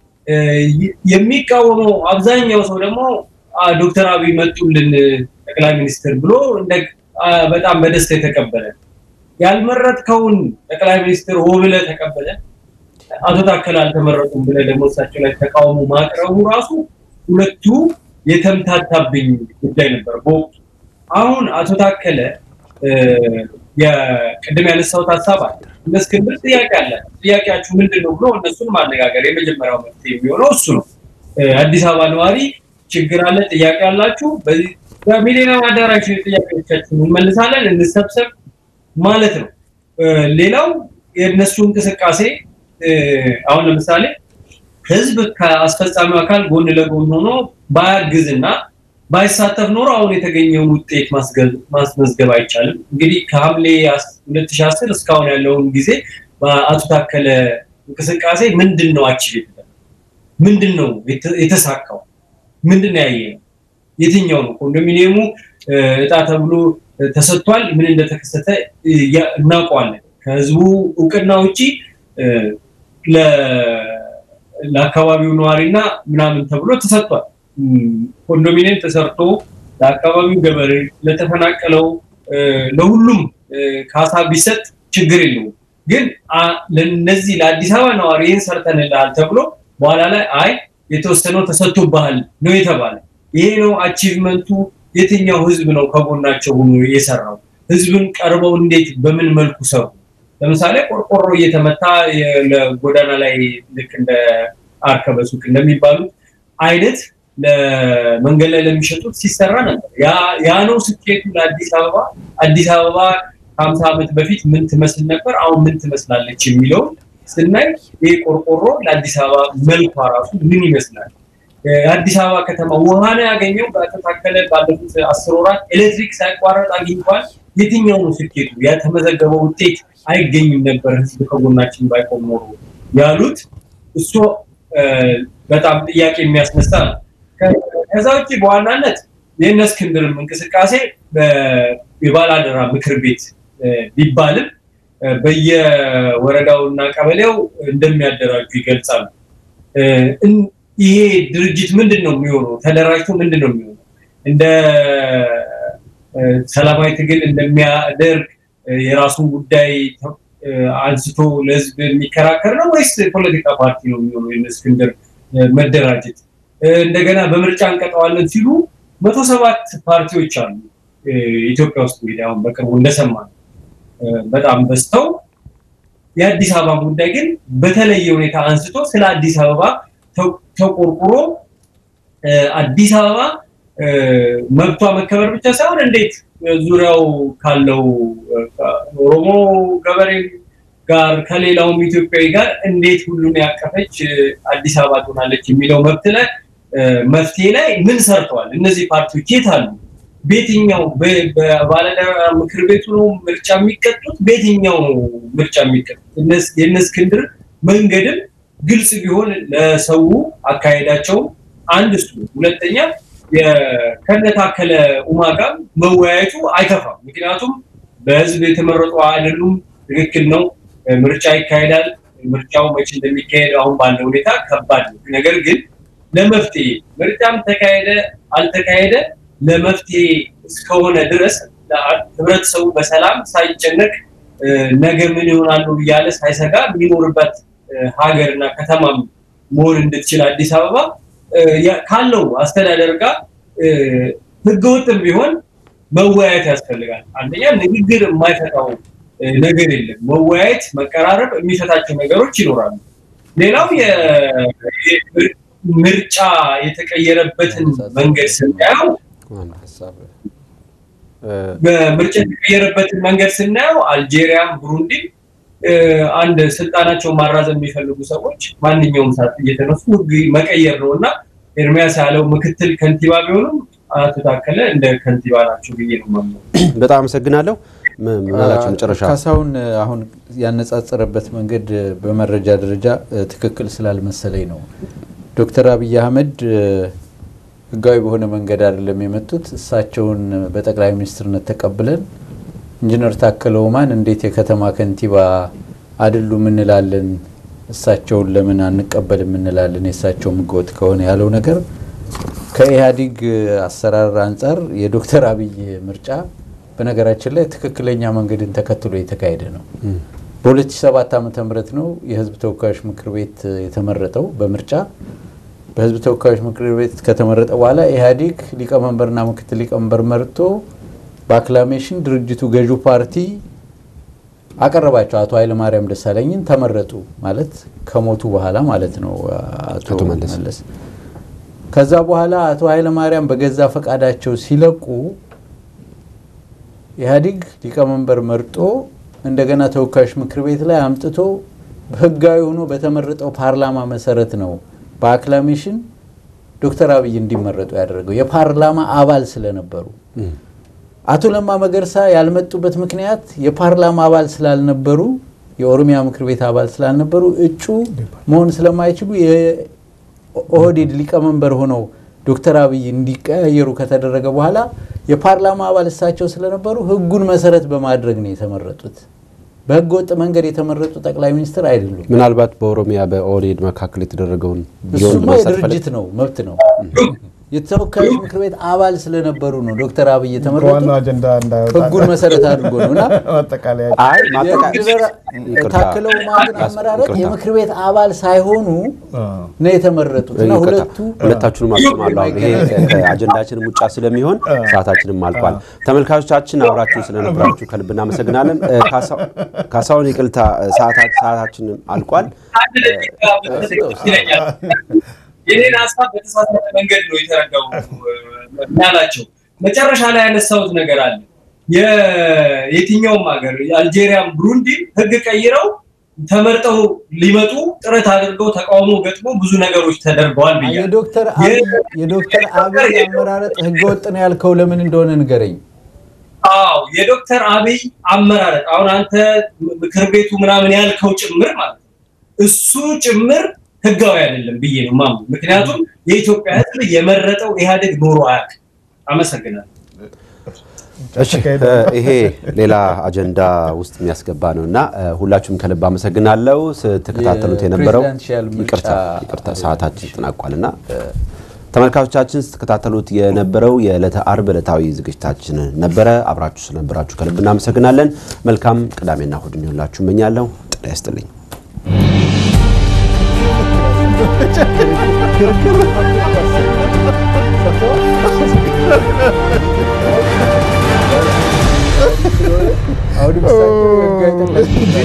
የሚቃወመው አብዛኛው ሰው ደግሞ ዶክተር አብይ መጡልን ጠቅላይ ሚኒስትር ብሎ በጣም በደስታ የተቀበለ ያልመረጥከውን ጠቅላይ ሚኒስትር ሆ ብለህ ተቀበለ አቶ ታከለ አልተመረጡም ብለህ ደግሞ እሳቸው ላይ ተቃውሞ ማቅረቡ ራሱ ሁለቱ የተምታታብኝ ጉዳይ ነበር በወቅቱ። አሁን አቶ ታከለ የቅድም ያነሳሁት ሀሳብ አለ። እነ እስክንድር ጥያቄ አለ። ጥያቄያችሁ ምንድን ነው ብሎ እነሱን ማነጋገር የመጀመሪያው መፍትሄ የሚሆነው እሱ ነው። አዲስ አበባ ነዋሪ ችግር አለ፣ ጥያቄ አላችሁ፣ በሚሊኒየም አዳራሽ ጥያቄዎቻችሁን እንመልሳለን፣ እንሰብሰብ ማለት ነው። ሌላው የእነሱ እንቅስቃሴ አሁን ለምሳሌ ህዝብ ከአስፈጻሚው አካል ጎን ለጎን ሆኖ ባያግዝና ባይሳተፍ ኖሮ አሁን የተገኘውን ውጤት ማስመዝገብ አይቻልም። እንግዲህ ከሐምሌ 2010 እስካሁን ያለውን ጊዜ በአቶ ታከለ እንቅስቃሴ ምንድን ነው አቺቭ ምንድን ነው የተሳካው? ምንድን ነው ያየ ነው? የትኛው ነው ኮንዶሚኒየሙ እጣ ተብሎ ተሰጥቷል? ምን እንደተከሰተ እናውቀዋለን። ከህዝቡ እውቅና ውጪ ለአካባቢው ነዋሪና ምናምን ተብሎ ተሰጥቷል። ኮንዶሚኒየም ተሰርቶ ለአካባቢው ገበሬ ለተፈናቀለው ለሁሉም ካሳ ቢሰጥ ችግር የለውም። ግን ለነዚህ ለአዲስ አበባ ነዋሪ ይህን ሰርተንልሃል ተብሎ በኋላ ላይ አይ የተወሰነው ተሰጥቶብሃል ነው የተባለ። ይሄ ነው አቺቭመንቱ። የትኛው ህዝብ ነው ከጎናቸው ሆኖ የሰራው? ህዝብን ቀርበው እንዴት በምን መልኩ ሰሩ? ለምሳሌ ቆርቆሮ እየተመታ ለጎዳና ላይ ልክ እንደ አርከበ ሱቅ እንደሚባሉት አይነት ለመንገድ ላይ ለሚሸጡት ሲሰራ ነበር። ያ ነው ስኬቱ ለአዲስ አበባ። አዲስ አበባ ከሀምሳ ዓመት በፊት ምን ትመስል ነበር፣ አሁን ምን ትመስላለች የሚለው ስናይ ይህ ቆርቆሮ ለአዲስ አበባ መልኳ ራሱ ምን ይመስላል? የአዲስ አበባ ከተማ ውሃ ነው ያገኘው በተታከለ ባለፉት አስር ወራት ኤሌክትሪክ ሳይቋረጥ አግኝቷል። የትኛው ነው ስኬቱ? ያተመዘገበው ውጤት አይገኝም ነበር ህዝብ ከጎናችን ባይቆም ኖሮ ያሉት እሱ በጣም ጥያቄ የሚያስነሳ ነው። ከዛ ውጭ በዋናነት የእነ እስክንድርም እንቅስቃሴ የባላደራ ምክር ቤት ቢባልም በየወረዳውና ቀበሌው እንደሚያደራጁ ይገልጻሉ። ይሄ ድርጅት ምንድን ነው የሚሆነው? ተደራጅቶ ምንድን ነው የሚሆነው? እንደ ሰላማዊ ትግል እንደሚያደርግ የራሱን ጉዳይ አንስቶ ለህዝብ የሚከራከር ነው ወይስ ፖለቲካ ፓርቲ ነው የሚሆነው? የእነ እስክንድር መደራጀት እንደገና በምርጫ እንቀጠዋለን ሲሉ መቶ ሰባት ፓርቲዎች አሉ ኢትዮጵያ ውስጥ እንግዲህ አሁን በቅርቡ እንደሰማ በጣም በዝተው የአዲስ አበባ ጉዳይ ግን በተለየ ሁኔታ አንስቶ ስለ አዲስ አበባ ተቆርቁሮ አዲስ አበባ መብቷ መከበር ብቻ ሳይሆን እንዴት ዙሪያው ካለው ኦሮሞ ገበሬ ጋር ከሌላውም ኢትዮጵያዊ ጋር እንዴት ሁሉን ያቀፈች አዲስ አበባ ትሆናለች የሚለው መብት ላይ መፍትሄ ላይ ምን ሰርተዋል? እነዚህ ፓርቲዎች የት አሉ? በየትኛው በባለዳራ ምክር ቤቱ ነው ምርጫ የሚቀጡት? በየትኛው ነው ምርጫ የሚቀጡት? የእነ እስክንድር መንገድም ግልጽ ቢሆን ለሰው አካሄዳቸው አንድ እሱ፣ ሁለተኛ ከነታከለ ኡማ ጋር መወያየቱ አይከፋም። ምክንያቱም በህዝብ የተመረጡ አይደሉም። ትክክል ነው። ምርጫ ይካሄዳል። ምርጫው መቼ እንደሚካሄድ አሁን ባለው ሁኔታ ከባድ ነው። ነገር ግን ለመፍትሄ ምርጫም ተካሄደ አልተካሄደ ለመፍትሄ እስከሆነ ድረስ ህብረተሰቡ በሰላም ሳይጨነቅ ነገ ምን ይሆናሉ እያለ ሳይሰጋ የሚኖርበት ሀገርና ከተማም መሆን እንድትችል አዲስ አበባ ካለው አስተዳደር ጋር ህገወጥም ቢሆን መወያየት ያስፈልጋል። አንደኛ ንግግር የማይፈታው ነገር የለም። መወያየት፣ መቀራረብ የሚፈታቸው ነገሮች ይኖራሉ። ሌላው ምርጫ የተቀየረበትን መንገድ ስናየው በምርጫ የተቀየረበትን መንገድ ስናየው አልጄሪያም ብሩንዲም አንድ ስልጣናቸውን ማራዘም የሚፈልጉ ሰዎች ማንኛውም ሰዓት እየተነሱ ህግ መቀየር ነው እና ኤርሚያስ ያለው ምክትል ከንቲባ ቢሆኑም አቶ ታከለ እንደ ከንቲባ ናቸው ብዬ ነው የማምነው። በጣም አመሰግናለሁ። ምናላቸው መጨረሻ ካሳሁን አሁን ያነጻጸረበት መንገድ በመረጃ ደረጃ ትክክል ስላልመሰለኝ ነው። ዶክተር አብይ አህመድ ህጋዊ በሆነ መንገድ አይደለም የመጡት። እሳቸውን በጠቅላይ ሚኒስትርነት ተቀብለን ኢንጂነር ታከለ ኡማን እንዴት የከተማ ከንቲባ አይደሉም እንላለን፣ እሳቸውን ለምን አንቀበልም እንላለን፣ የእሳቸውም ህገወጥ ከሆነ ያለው ነገር ከኢህአዴግ አሰራር አንጻር የዶክተር አብይ ምርጫ በነገራችን ላይ ትክክለኛ መንገድን ተከትሎ የተካሄደ ነው። በ2007 ዓ ም ነው የህዝብ ተወካዮች ምክር ቤት የተመረጠው በምርጫ በህዝብ ተወካዮች ምክር ቤት ከተመረጠ በኋላ ኢህአዴግ ሊቀመንበርና ምክትል ሊቀመንበር መርጦ በአክላሜሽን ድርጅቱ ገዢው ፓርቲ አቀረባቸው። አቶ ኃይለማርያም ደሳለኝን ተመረጡ ማለት ከሞቱ በኋላ ማለት ነው አቶ መለስ። ከዛ በኋላ አቶ ኃይለማርያም በገዛ ፈቃዳቸው ሲለቁ ኢህአዴግ ሊቀመንበር መርጦ እንደገና ተወካዮች ምክር ቤት ላይ አምጥቶ ህጋዊ ሆኖ በተመረጠው ፓርላማ መሰረት ነው በአክላሜሽን ዶክተር አብይ እንዲመረጡ ያደረገው የፓርላማ አባል ስለነበሩ። አቶ ለማ መገርሳ ያልመጡበት ምክንያት የፓርላማ አባል ስላልነበሩ፣ የኦሮሚያ ምክር ቤት አባል ስላልነበሩ እጩ መሆን ስለማይችሉ የኦህዴድ ሊቀመንበር ሆነው ዶክተር አብይ እንዲቀያየሩ ከተደረገ በኋላ የፓርላማ አባል እሳቸው ስለነበሩ ህጉን መሰረት በማድረግ ነው የተመረጡት። በህገ ወጥ መንገድ የተመረጡ ጠቅላይ ሚኒስትር አይደሉም። ምናልባት በኦሮሚያ በኦህዴድ መካከል የተደረገውን እሱማ የድርጅት ነው መብት ነው። የተወካዮች ምክር ቤት አባል ስለነበሩ ነው ዶክተር አብይ የተመረጡት ህጉን መሰረት አድርጎ ነው እና ታክለ ኡማን አመራረጥ የምክር ቤት አባል ሳይሆኑ ነው የተመረጡት እና ሁለቱ ሁለታችሁንም አቁማለሁ። ይሄ ከአጀንዳችንም ውጫ ስለሚሆን ሰዓታችንም አልቋል። ተመልካቾቻችን አብራችሁን ስለነበራችሁ ከልብ እናመሰግናለን። ካሳሁን ይቅርታ፣ ሰዓታችንም አልቋል። የኔን ሀሳብ በተሳሳተ መንገድ ነው የተረዳው ያላቸው። መጨረሻ ላይ ያነሳሁት ነገር አለ። የትኛውም ሀገር አልጄሪያም፣ ብሩንዲ ህግ ቀይረው ተመርጠው ሊመጡ ጥረት አድርገው ተቃውሞ ገጥሞ ብዙ ነገሮች ተደርገዋል ብያለሁ። የዶክተር አብይ አመራረጥ ህገወጥ ነው ያልከው ለምን እንደሆነ ንገረኝ። አዎ የዶክተር አብይ አመራረጥ አሁን አንተ ምክር ቤቱ ምናምን ያልከው ጭምር ማለት ነው እሱ ጭምር ህጋዊ አይደለም ብዬ ነው ማምኑ። ምክንያቱም የኢትዮጵያ ህዝብ የመረጠው ኢህአዴግ ኖሮ አያውቅም። አመሰግናለሁ። እሺ ይሄ ሌላ አጀንዳ ውስጥ የሚያስገባ ነው እና ሁላችሁም ከልብ አመሰግናለሁ። ስትከታተሉት የነበረው ይቅርታ ሰዓታችን ተጠናቋል እና ተመልካቾቻችን ስትከታተሉት የነበረው የዕለተ አርብ ዕለታዊ ዝግጅታችን ነበረ። አብራችሁ ስለነበራችሁ ከልብ እናመሰግናለን። መልካም ቅዳሜና እሁድ እንዲሆንላችሁ እመኛለሁ። ጤና ይስጥልኝ። አሁን